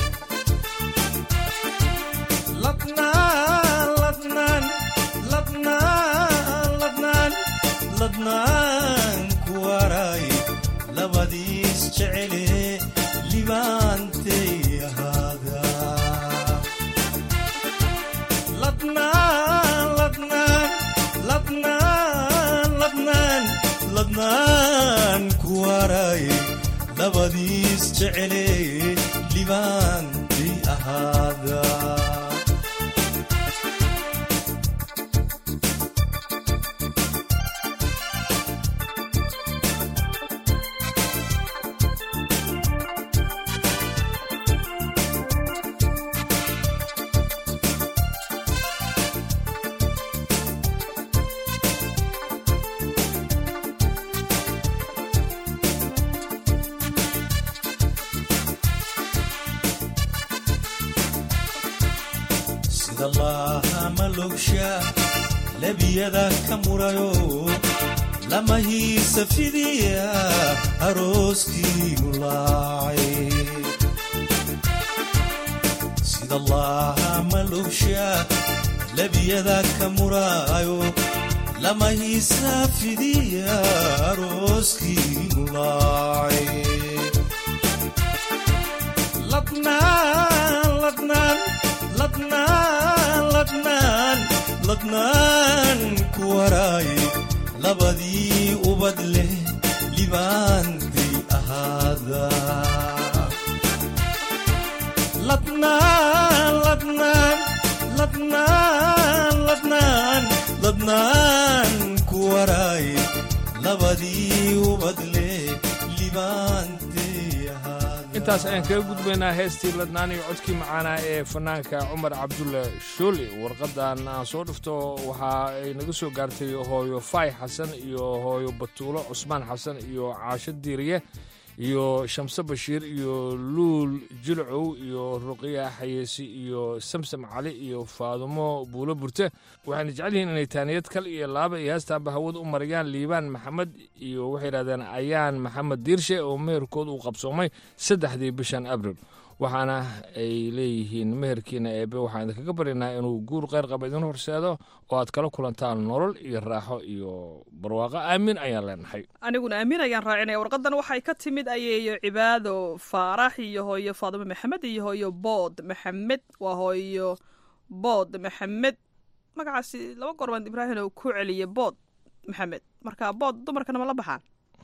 ladnaan ladnaan ladnaan ladnaan ladnaan ku waray labadiis jecele libaantay ahaada ladnaan ladnaan ladnaan ladnaan ladnaan ku waray labadiis jecele libaantay ahaada sida laaha malogsha labiyada ka murayo lama hiisa fidiya arooskiinu laacay sida laaha malogsha labiyada ka murayo lama hiisa fidiya arooskiinu laacay ladnaan ladnaan ladnaan ladnaan ladnaan ku waray labadii ubad leh libaantay ahaada ladnaan ladnaan ladnaan ladnaan ladnaan ku waray labadii ubad leh libaantay ahaada intaas ayaan kaga gudbaynaa heestii ladnaan iyo codkii macaanaa ee fanaanka cumar cabdulle shooli warqadan aan soo dhifto waxa ay naga soo gaartay hooyo faay xasan iyo hooyo batuulo cusmaan xasan iyo caasho diiriye iyo shamse bashiir iyo luul jilcow iyo ruqiya xayeesi iyo samsam cali iyo faadumo buulo burte waxayna jecel yihiin inay taaniyad kal iyo laaba iyo heestaanba hawada u marayaan liibaan maxamed iyo waxay yidhahdeen ayaan maxamed diirshe oo meherkood uu qabsoomay saddexdii bishan abril waxaana ay leeyihiin meherkiina eebe waxaan idinkaga baryaynaa inuu guur qayr qaba idin horseedo oo aad kala kulantaan nolol iyo raaxo iyo barwaaqo aamin ayaan leenahay aniguna aamin ayaan raacinaya warqadan waxay ka timid ayeeyo cibaado faarax iyo hooyo faadimo maxamed iyo hooyo bood maxamed waa hooyo bood maxamed magacaasi laba goor baan ibraahim oo ku celiyay bood maxamed marka bood dumarkana ma la baxaan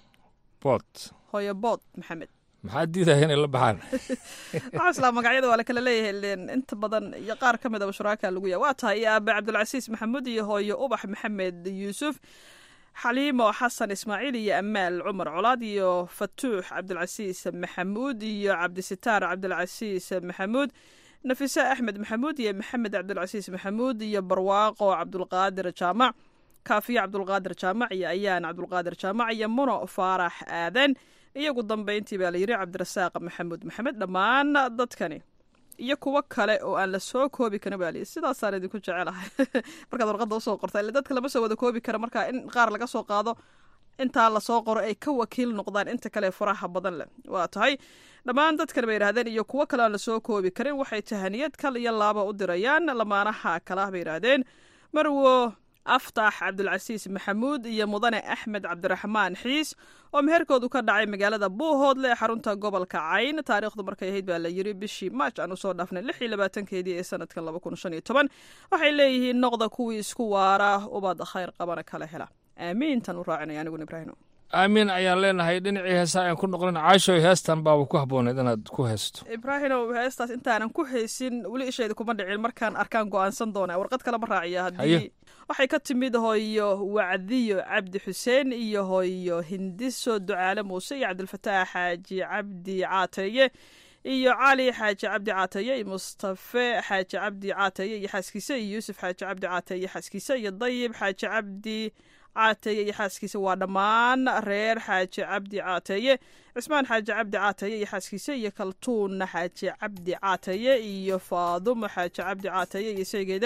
bood hooyo bood maxamed maxaa diidaya inay la baxaan waxaa islaa magacyada waa la kala leeyahay leen inta badan iyo qaar ka midaba shuraaka lagu yahay waa tahay iyo aabe cabdulcasiis maxamuud iyo hooyo ubax maxamed yuusuf xaliimo xasan ismaaciil iyo amaal cumar colaad iyo fatuux cabdulcasiis maxamuud iyo cabdisitaar cabdulcasiis maxamuud nafise axmed maxamuud iyo maxamed cabdulcasiis maxamuud iyo barwaaqo cabdulqaadir jaamac kaafiye cabdulqaadir jaamac iyo ayaan cabdulqaadir jaamac iyo muno faarax aadan iyagu dambayntii baa la yidhi cabdirasaaq maxamuud maxamed dhammaan dadkani iyo kuwo kale oo aan la soo koobi karin baa layidhi sidaasaan idinku jecelahay markaad warqadda usoo qorta ille dadka lama soo wada koobi kara marka in qaar laga soo qaado intaa lasoo qoro ay ka wakiil noqdaan inta kale faraha badan leh waa tahay dhammaan dadkan bay yidhahdeen iyo kuwo kale aan lasoo koobi karin waxay tahaniyad kal iyo laaba u dirayaan lamaanaha kalaah bay yidhaahdeen marwo aftax cabdulcasiis maxamuud iyo mudane axmed cabdiraxmaan xiis oo meherkoodu ka dhacay magaalada buuhoodle ee xarunta gobolka cayn taariikhdu markay ahayd baa la yiri bishii maaj aan usoo dhaafnay lix iyo labaatankeedii ee sanadkan laba kun shan iyo toban waxay leeyihiin noqda kuwii isku waara ubad khayr qabana kala hela aamiintan u raacinaya aniguna ibraahim aamiin ayaan leenahay dhinacii heesaa aan ku noqlin caashoy heestan baaba ku habbooneed inaad ku heesto ibraahimow heestaas intaanan ku haysin weli ishayda kuma dhicin markaan arkaan go-aansan doona warqad kale ma raaciya haddii waxay ka timid hooyo wacdiyo cabdi xuseen iyo hooyo hindiso ducaale muuse iyo cabdilfataax xaaji cabdi caateeye iyo cali xaaji cabdi caateeye iyo mustafe xaaji cabdi caateeye iyo xaaskiisa iyo yuusuf xaaji cabdi caateeye xaaskiisa iyo dayib xaaji cabdi caateeye iyo xaaskiisa waa dhammaan reer xaaji cabdi caateeye cismaan xaaji cabdi caateeye iyo xaaskiisa iyo kaltuun xaaji cabdi caateeye iyo faadumo xaaji cabdi caateeye iyo seegeeda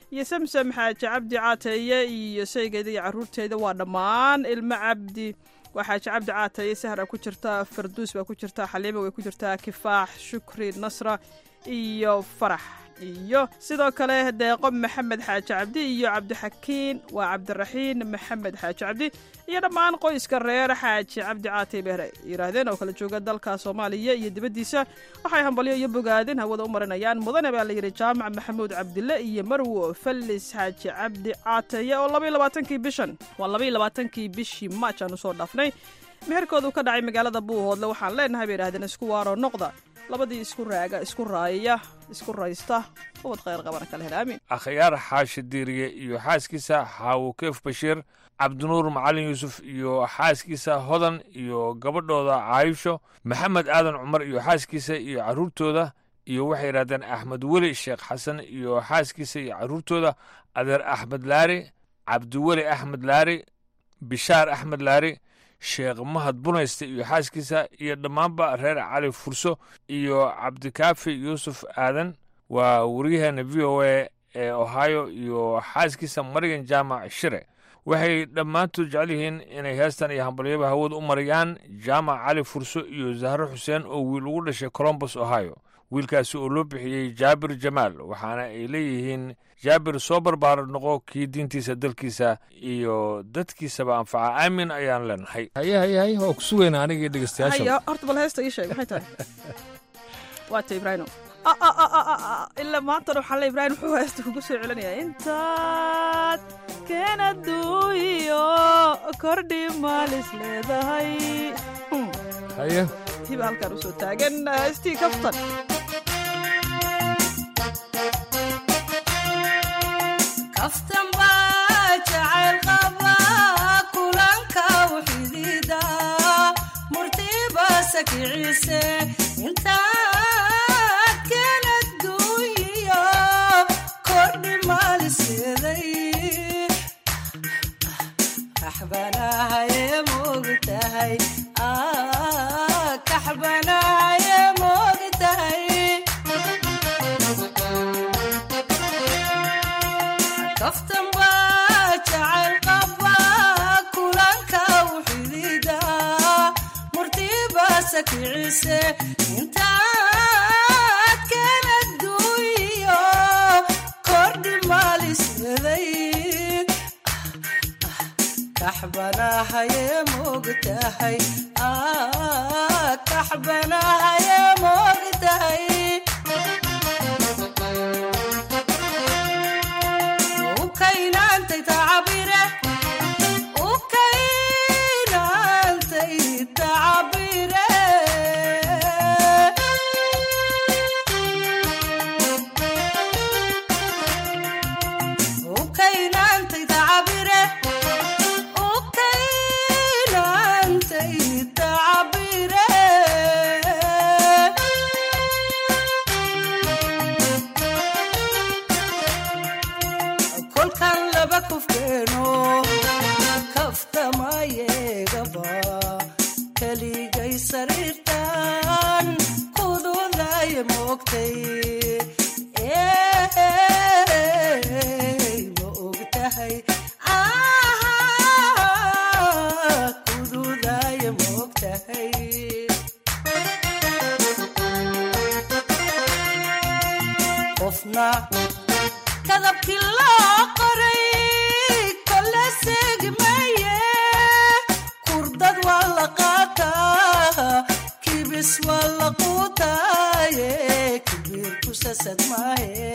iyo samsam xaaji cabdi caateeye iyo saygeeda iyo caruurteeda waa dhammaan ilmo cabdi waa xaaji cabdi caateeye sahra ku jirta farduus baa ku jirta xaliima way ku jirtaa kifaax shukri nasra iyo farax iyo sidoo kale deeqo maxamed xaaji cabdi iyo cabdixakiin waa cabdiraxiin maxamed xaaji cabdi iyo dhammaan qoyska reer xaaji cabdi caatay beere yidhaahdeen oo kala jooga dalka soomaaliya iyo dibaddiisa waxay hambalyo iyo bogaadin hawada u marinayaan mudane baa layidhi jaamac maxamuud cabdille iyo marwo fallis xaaji cabdi caataye oo labaiyo labaatankii bishan waa labaiyo labaatankii bishii maaj aan usoo dhaafnay meherkoodu ka dhacay magaalada buuhoodle waxaan leenahay bay yidhahdeen isku waaro noqda labadii isku raaga isku raaya isku raysta ubad khayr qabana kala hela aamin akhyaar xaashi diiriye iyo xaaskiisa xaawukeef bashiir cabdinuur macalin yuusuf iyo xaaskiisa hodan iyo gabadhooda caayisho maxamed aadan cumar iyo xaaskiisa iyo carruurtooda iyo waxay yidhahdeen axmed weli sheekh xasan iyo xaaskiisa iyo carruurtooda adeer axmed laari cabdiweli axmed laari bishaar axmed laari sheekh mahad bunayste iyo xaaskiisa iyo dhammaanba reer cali furso iyo cabdikaafi yuusuf aadan waa waryaheena v o a ee ohio iyo xaaskiisa marigan jaamac shire waxay dhammaantood jecel yihiin inay heestan iyo hambalyaba hawada u marayaan jaamac cali furso iyo zahro xuseen oo wiil ugu dhashay colombus ohio wiilkaasi oo loo bixiyey jaabir jamaal waxaana ay leeyihiin jaabir soo barbaara noqo kii diintiisa dalkiisa iyo dadkiisaba anfaca aamin ayaan leenahay haye haye haye waa ku sugayna anigii dhegeystayaasha haya horta bal heesta ii sheeg maxay tahay waata ibraahimo ilaa maantana waxaa le ibraahim wuxuu heesta kugu soo celinayaa intaad keenaduuyo kordhi maalis leedahay haye hiba halkaan usoo taagan heestii kaftan kaftan baa jacayl qaba kulanka wxidida murtiba sakiciise intaad kala duuyo kordhi maaliseeday kaxbanahaye moogtahay kaxbanahaye moogtahay kaftan baa jacayl qaba kulanka wxidida murtiba sakiciise intaad kala duuyo kordhi maaliseeday kaxbanahaye moogtahay kaxbanahaye moogtahay ukaynantay tacabire ukaynantay tacabire ukaynantay tacabire ukaynantay tacabire kolkan laba kufkeeno kaftamayeegaba keligay sariirtan kududaye moogtay ma ogtahay kududaye moogtahay qofna kadabkii loo qoray kole seegmaye kurdad waa la qaataa kibis waa la quutaaye kibiir ku sasad maahe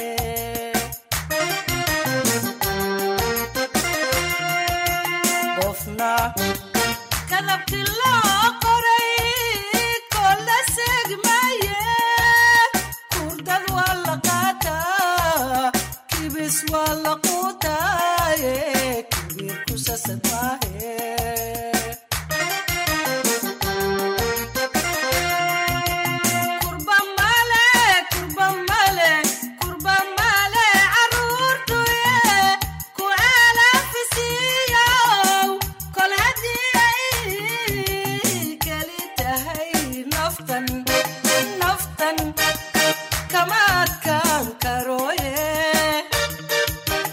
qofna kadabkii loo qoray kole seegmaye kurdad waa la qaataa kibis waa la quutaaye kibiir ku sasad maahe kurba male kurba male kurba male caruurtuye ku alafisiyow kol haddii ay keli tahay naftan naftan kama adkaan karooye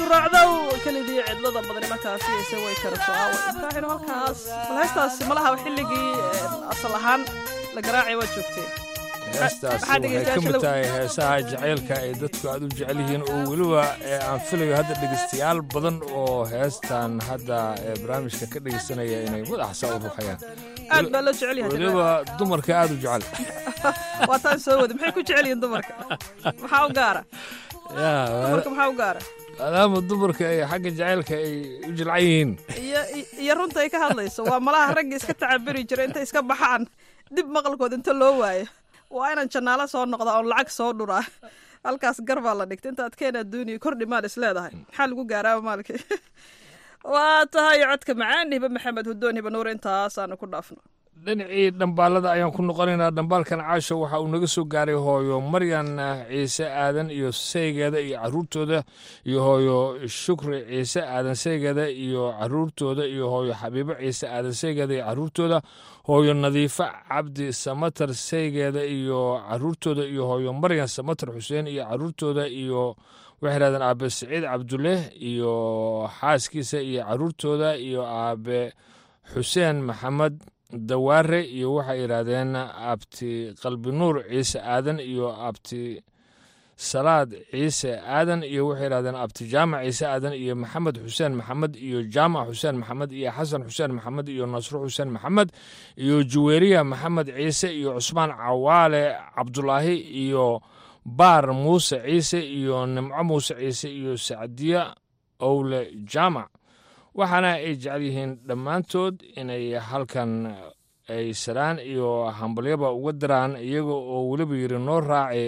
guracdow kelidii cidlada badani markaasi ise way karto aawa ibraahino halkaas bal heestaas malaha xilligii asal ahaan la garaacay waad joogtee heestaas waxay ka mid tahay heesaha jacaylka ay dadku aad u jecel yihiin oo weliba aan filayo hadda dhegeystayaal badan oo heestan hadda barnaamijka ka dhegeysanaya inay madaxsa u ruxayaan aad baa loo jecel yahay weliba dumarka aad u jecel waa taan soo wada maxay ku jecel yihiin dumarka maxaa u gaara dumarka maxaa u gaara maadaama dumarka ay xagga jacaylka ay u jilcan yihiin iyo iyo runta ay ka hadlayso waa malaha ragga iska tacabiri jira intay iska baxaan dib maqalkood inta loo waayo waa inaan jannaalo soo noqda oon lacag soo dhuraa halkaas gar baa la dhigtay inta adkeen adduuniya kordhi maal is leedahay maxaa lagu gaaraaba maalkii waa tahay codka macaan hibe maxamed hudoon hibe nuur intaasaanu ku dhaafno dhinacii dhambaalada ayaan ku noqonaynaa dhambaalkan caasho waxa uu naga soo gaaray hooyo maryan ciise aadan iyo saygeeda iyo caruurtooda iyo hooyo shukri ciise aadan saygeeda iyo caruurtooda iyo hooyo xabiibo ciise aadan saygeeda iyo caruurtooda hooyo nadiifo cabdi samatar saygeeda iyo caruurtooda iyo hooyo maryan samatar xuseen iyo caruurtooda iyo waxay yidhahdeen aabe siciid cabdulle iyo xaaskiisa iyo caruurtooda iyo aabe xuseen maxamed dawaare iyo waxay yidhaahdeen abti qalbi nuur ciise aadan iyo abti salaad ciise aadan iyo waxay yidhahdeen abti jaamac ciise aadan iyo maxamed xuseen maxamed iyo jaamac xuseen maxamed iyo xasan xuseen maxamed iyo nasro xuseen maxamed iyo juweeriya maxamed ciise iyo cusmaan cawaale cabdulaahi iyo baar muuse ciise iyo nimco muuse ciise iyo sacdiya owle jaamac waxaana ay jecel yihiin dhammaantood inay halkan ay salaan iyo hambalyaba uga diraan iyaga oo weliba yidhi noo raaci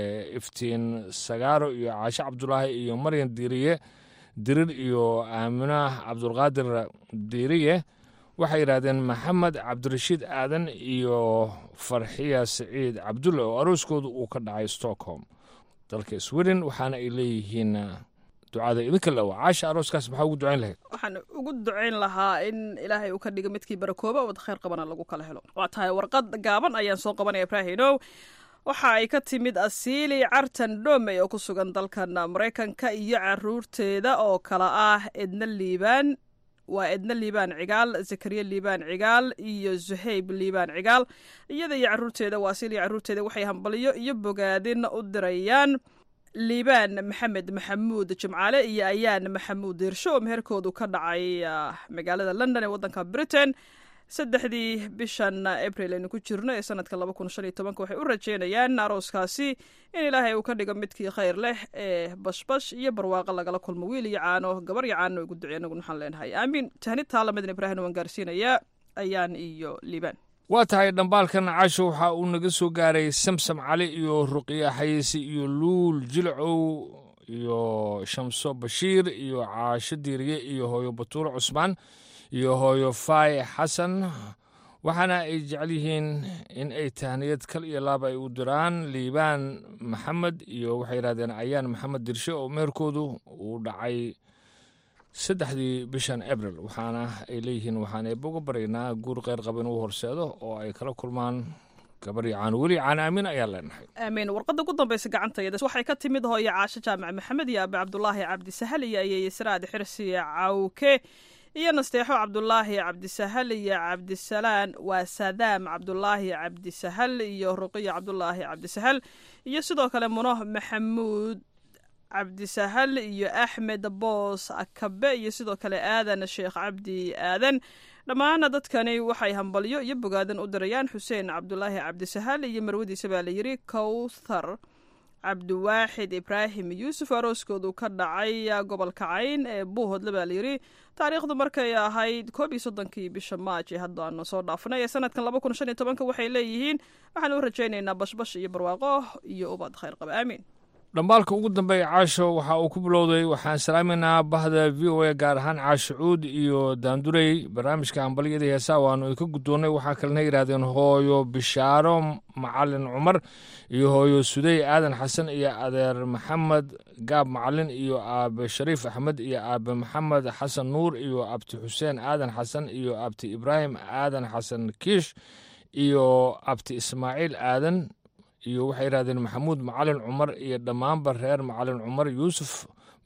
iftiin sagaaro iyo caashe cabdulaahi iyo maryan diiriye dirir iyo aamina cabdulqaadir diiriye waxay yidhaahdeen maxamed cabdirashiid aadan iyo farxiya siciid cabdulle oo arooskoodu uu ka dhacay stockholm dalka sweden waxaana ay leeyihiin ducada idinka lewa caasha arooskaas maxaa ugu ducayn lahayd waxaan ugu ducayn lahaa in ilaahay uu ka dhigo midkii barakooba wad khayr qabana lagu kala helo waa tahay warqad gaaban ayaan soo qabanaya ibraahinow waxa ay ka timid asiili cartan dhomey oo ku sugan dalkan maraykanka iyo caruurteeda oo kala ah edna liibaan waa edna liibaan cigaal zakariya liibaan cigaal iyo zuhayb liibaan cigaal iyada iyo caruurteeda waa asiili caruurteeda waxay hambaliyo iyo bogaadin u dirayaan liibaan maxamed maxamuud jimcaale iyo ayaan maxamuud diirsho oo meherkoodu ka dhacay magaalada london ee waddanka britain saddexdii bishan abril aynu ku jirno ee sanadka laba kun shan iyo tobanka waxay u rajeynayaan arooskaasi in ilaahay uu ka dhigo midkii khayr leh ee bashbash iyo barwaaqo lagala kulmo wiil iyo caano gabar iyo caano ugu ducey anagu waxaan leenahay aamiin tahnid taalamadin ibraahim waan gaarsiinayaa ayaan iyo liibaan waa tahay dhambaalkan casho waxa uu naga soo gaaray samsam cali iyo ruqiya xayisi iyo luul jilcow iyo shamso bashiir iyo caasho diiriye iyo hooyo batuuro cusmaan iyo hooyo faay xasan waxaana ay jecel yihiin in ay tahniyad kal iyo laab ay u diraan liibaan maxamed iyo waxay yidhahdeen ayaan maxamed dirshe oo meherkoodu uu dhacay saddexdii bishan abril waxaana ay leeyihiin waxaan eeboga baryaynaa guur kheyr qaba inuu horseedo oo ay kala kulmaan gabar iyo caano weli caano aamin ayaan leenahay aamiin warqadda ugu dambaysa gacantayda waxay ka timid hooyo caasho jaamac maxamed iyo aabe cabdulaahi cabdisahal iyo ayeeye siraad xirsi cawke iyo nasteexo cabdulaahi cabdisahal iyo cabdisalaan waa sadaam cabdulaahi cabdisahal iyo ruqiya cabdulaahi cabdisahal iyo sidoo kale muno maxamuud cabdisahal iyo axmed boos akabe iyo sidoo kale aadan sheekh cabdi aadan dhammaana dadkani waxay hambalyo iyo bogaadan u dirayaan xuseen cabdulaahi cabdisahal iyo marwadiisa baa layidhi kowthar cabdiwaaxid ibraahim yuusuf arooskoodu ka dhacay gobolka cayn ee buuhodle baa layidhi taariikhdu markay ahayd koob iyo soddonkii bisha maaj ee hadda aanu soo dhaafnay ee sanadkan laba kun shan iyo tobanka waxay leeyihiin waxaan u rajaynaynaa bashbash iyo barwaaqo iyo ubad khayr qaba aamiin dhambaalka ugu dambeeya caasho waxa uu ku bilowday waxaan salaaminaynaa bahda v o a gaar ahaan caasho cuud iyo daandurey barnaamijka hambalyada heesaa waanu idinka guddoonnay waxaa kalena yidhahdeen hooyo bishaaro macalin cumar iyo hooyo sudey aadan xasan iyo adeer maxamed gaab macalin iyo aabe shariif axmed iyo aabe maxamed xasan nuur iyo abti xuseen aadan xasan iyo abti ibraahim aadan xasan kiish iyo abti ismaaciil aadan iyo waxay yidhahdeen maxamuud macalin cumar iyo dhammaanba reer macalin cumar yuusuf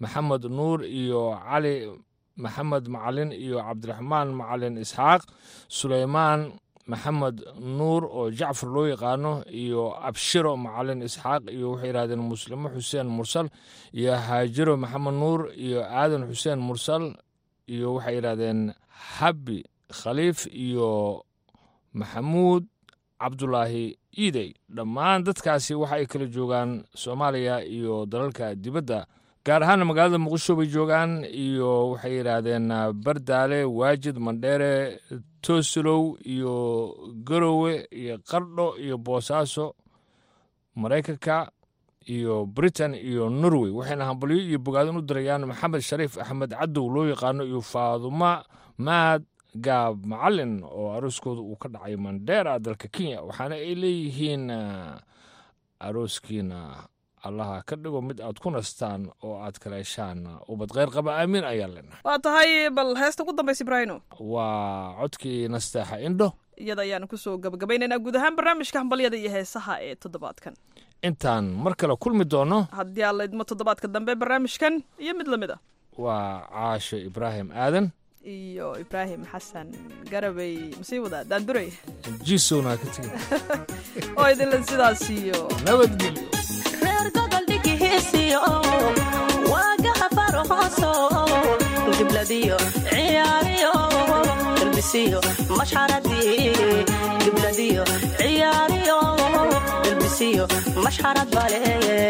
maxamed nuur iyo cali maxamed macalin iyo cabdiraxmaan macalin isxaaq suleymaan maxamed nuur oo jacfar loo yaqaano iyo abshiro macalin isxaaq iyo waxay yidhahdeen muslimo xuseen mursal iyo haajiro maxamed nuur iyo aadan xuseen mursal iyo waxay yidhahdeen habbi khaliif iyo maxamuud cabdulaahi iidey dhammaan dadkaasi waxa ay kala joogaan soomaaliya iyo dalalka dibadda gaar ahaana magaalada muqdisho bay joogaan iyo waxay yidhaahdeen bardaale waajid mandheere toosilow iyo garowe iyo qardho iyo boosaaso maraykanka iyo britain iyo norway waxayna hambalyo iyo bogaadin u dirayaan maxamed shariif axmed cadow loo yaqaano iyo faaduma maad gaab macalin oo arooskooda uu ka dhacay mandheera dalka kenya waxaana ay leeyihiin arooskiina allaha ka dhigo mid aad ku nastaan oo aad kala heshaan ubad kheyr qaba aamiin ayaa lena waa tahay bal heesta ugu dambaysa ibraahino waa codkii nasteexa indho iyada ayaanu kusoo gabagabaynaynaa guud ahaan barnaamijka hambalyada iyo heesaha ee toddobaadkan intaan mar kale kulmi doono haddii aan la idmo toddobaadka dambe barnaamijkan iyo mid lamid a waa caasho ibraahim aadan iyo ibraahim xasan garabay masii wadaa daanduray jisowna ka tegi oo idinlan sidaas iyo nabadgelyo reer gobol dhigihiisiyo waagaha farhooso gibladiyo ciyaariyo dalbisiyo mashxaradii gibladiyo ciyaariyo dalbisiyo mashxarad bale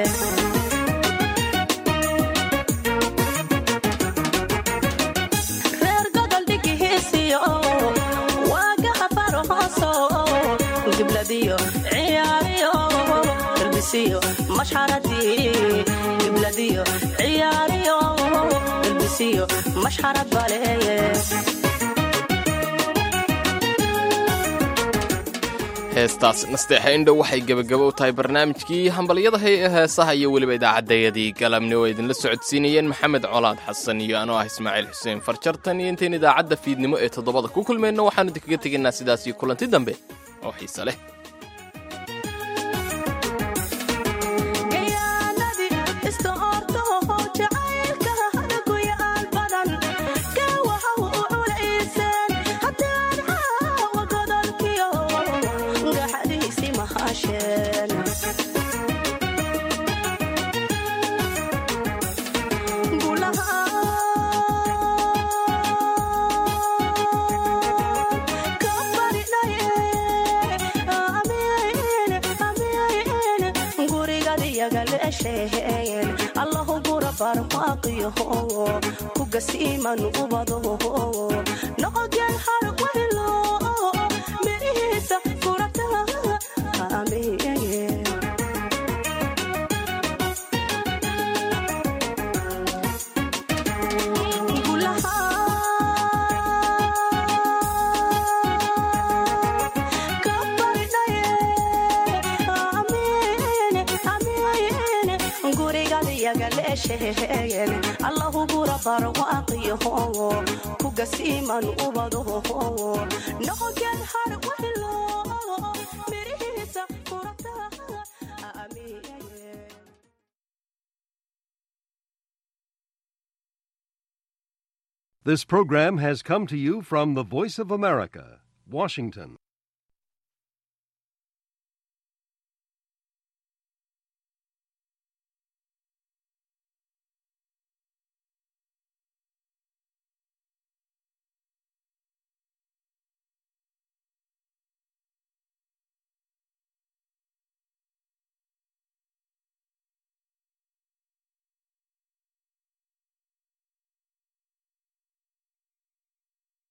reer gobol dhigihiisiyo waagaha farhooso gibladiyo ciyaariyo dalbisiyo mashxaradii gibladiyo ciyaariyo dalbisiyo mashxarad bale heestaas nasteexa indhow waxay gebagabo u tahay barnaamijkii hambalyada hay ee heesaha iyo weliba idaacaddayadii galabni oo idinla socodsiinayeen maxamed colaad xasan iyo anoo ah ismaaciil xuseen farjartan iyo intayn idaacadda fiidnimo ee toddobada ku kulmayno waxaanu idinkaga tegaynaa sidaas iyo kulanti dambe oo xiise leh allahu gura barwaaqiyo ku gasiiman ubado noqogeen har waylo mirihiisa gurata allahu gura barwaaqiyo ku gasiiman ubado noqogeen har waylo mirihiisa gurata This program has come to you from the Voice of America, Washington.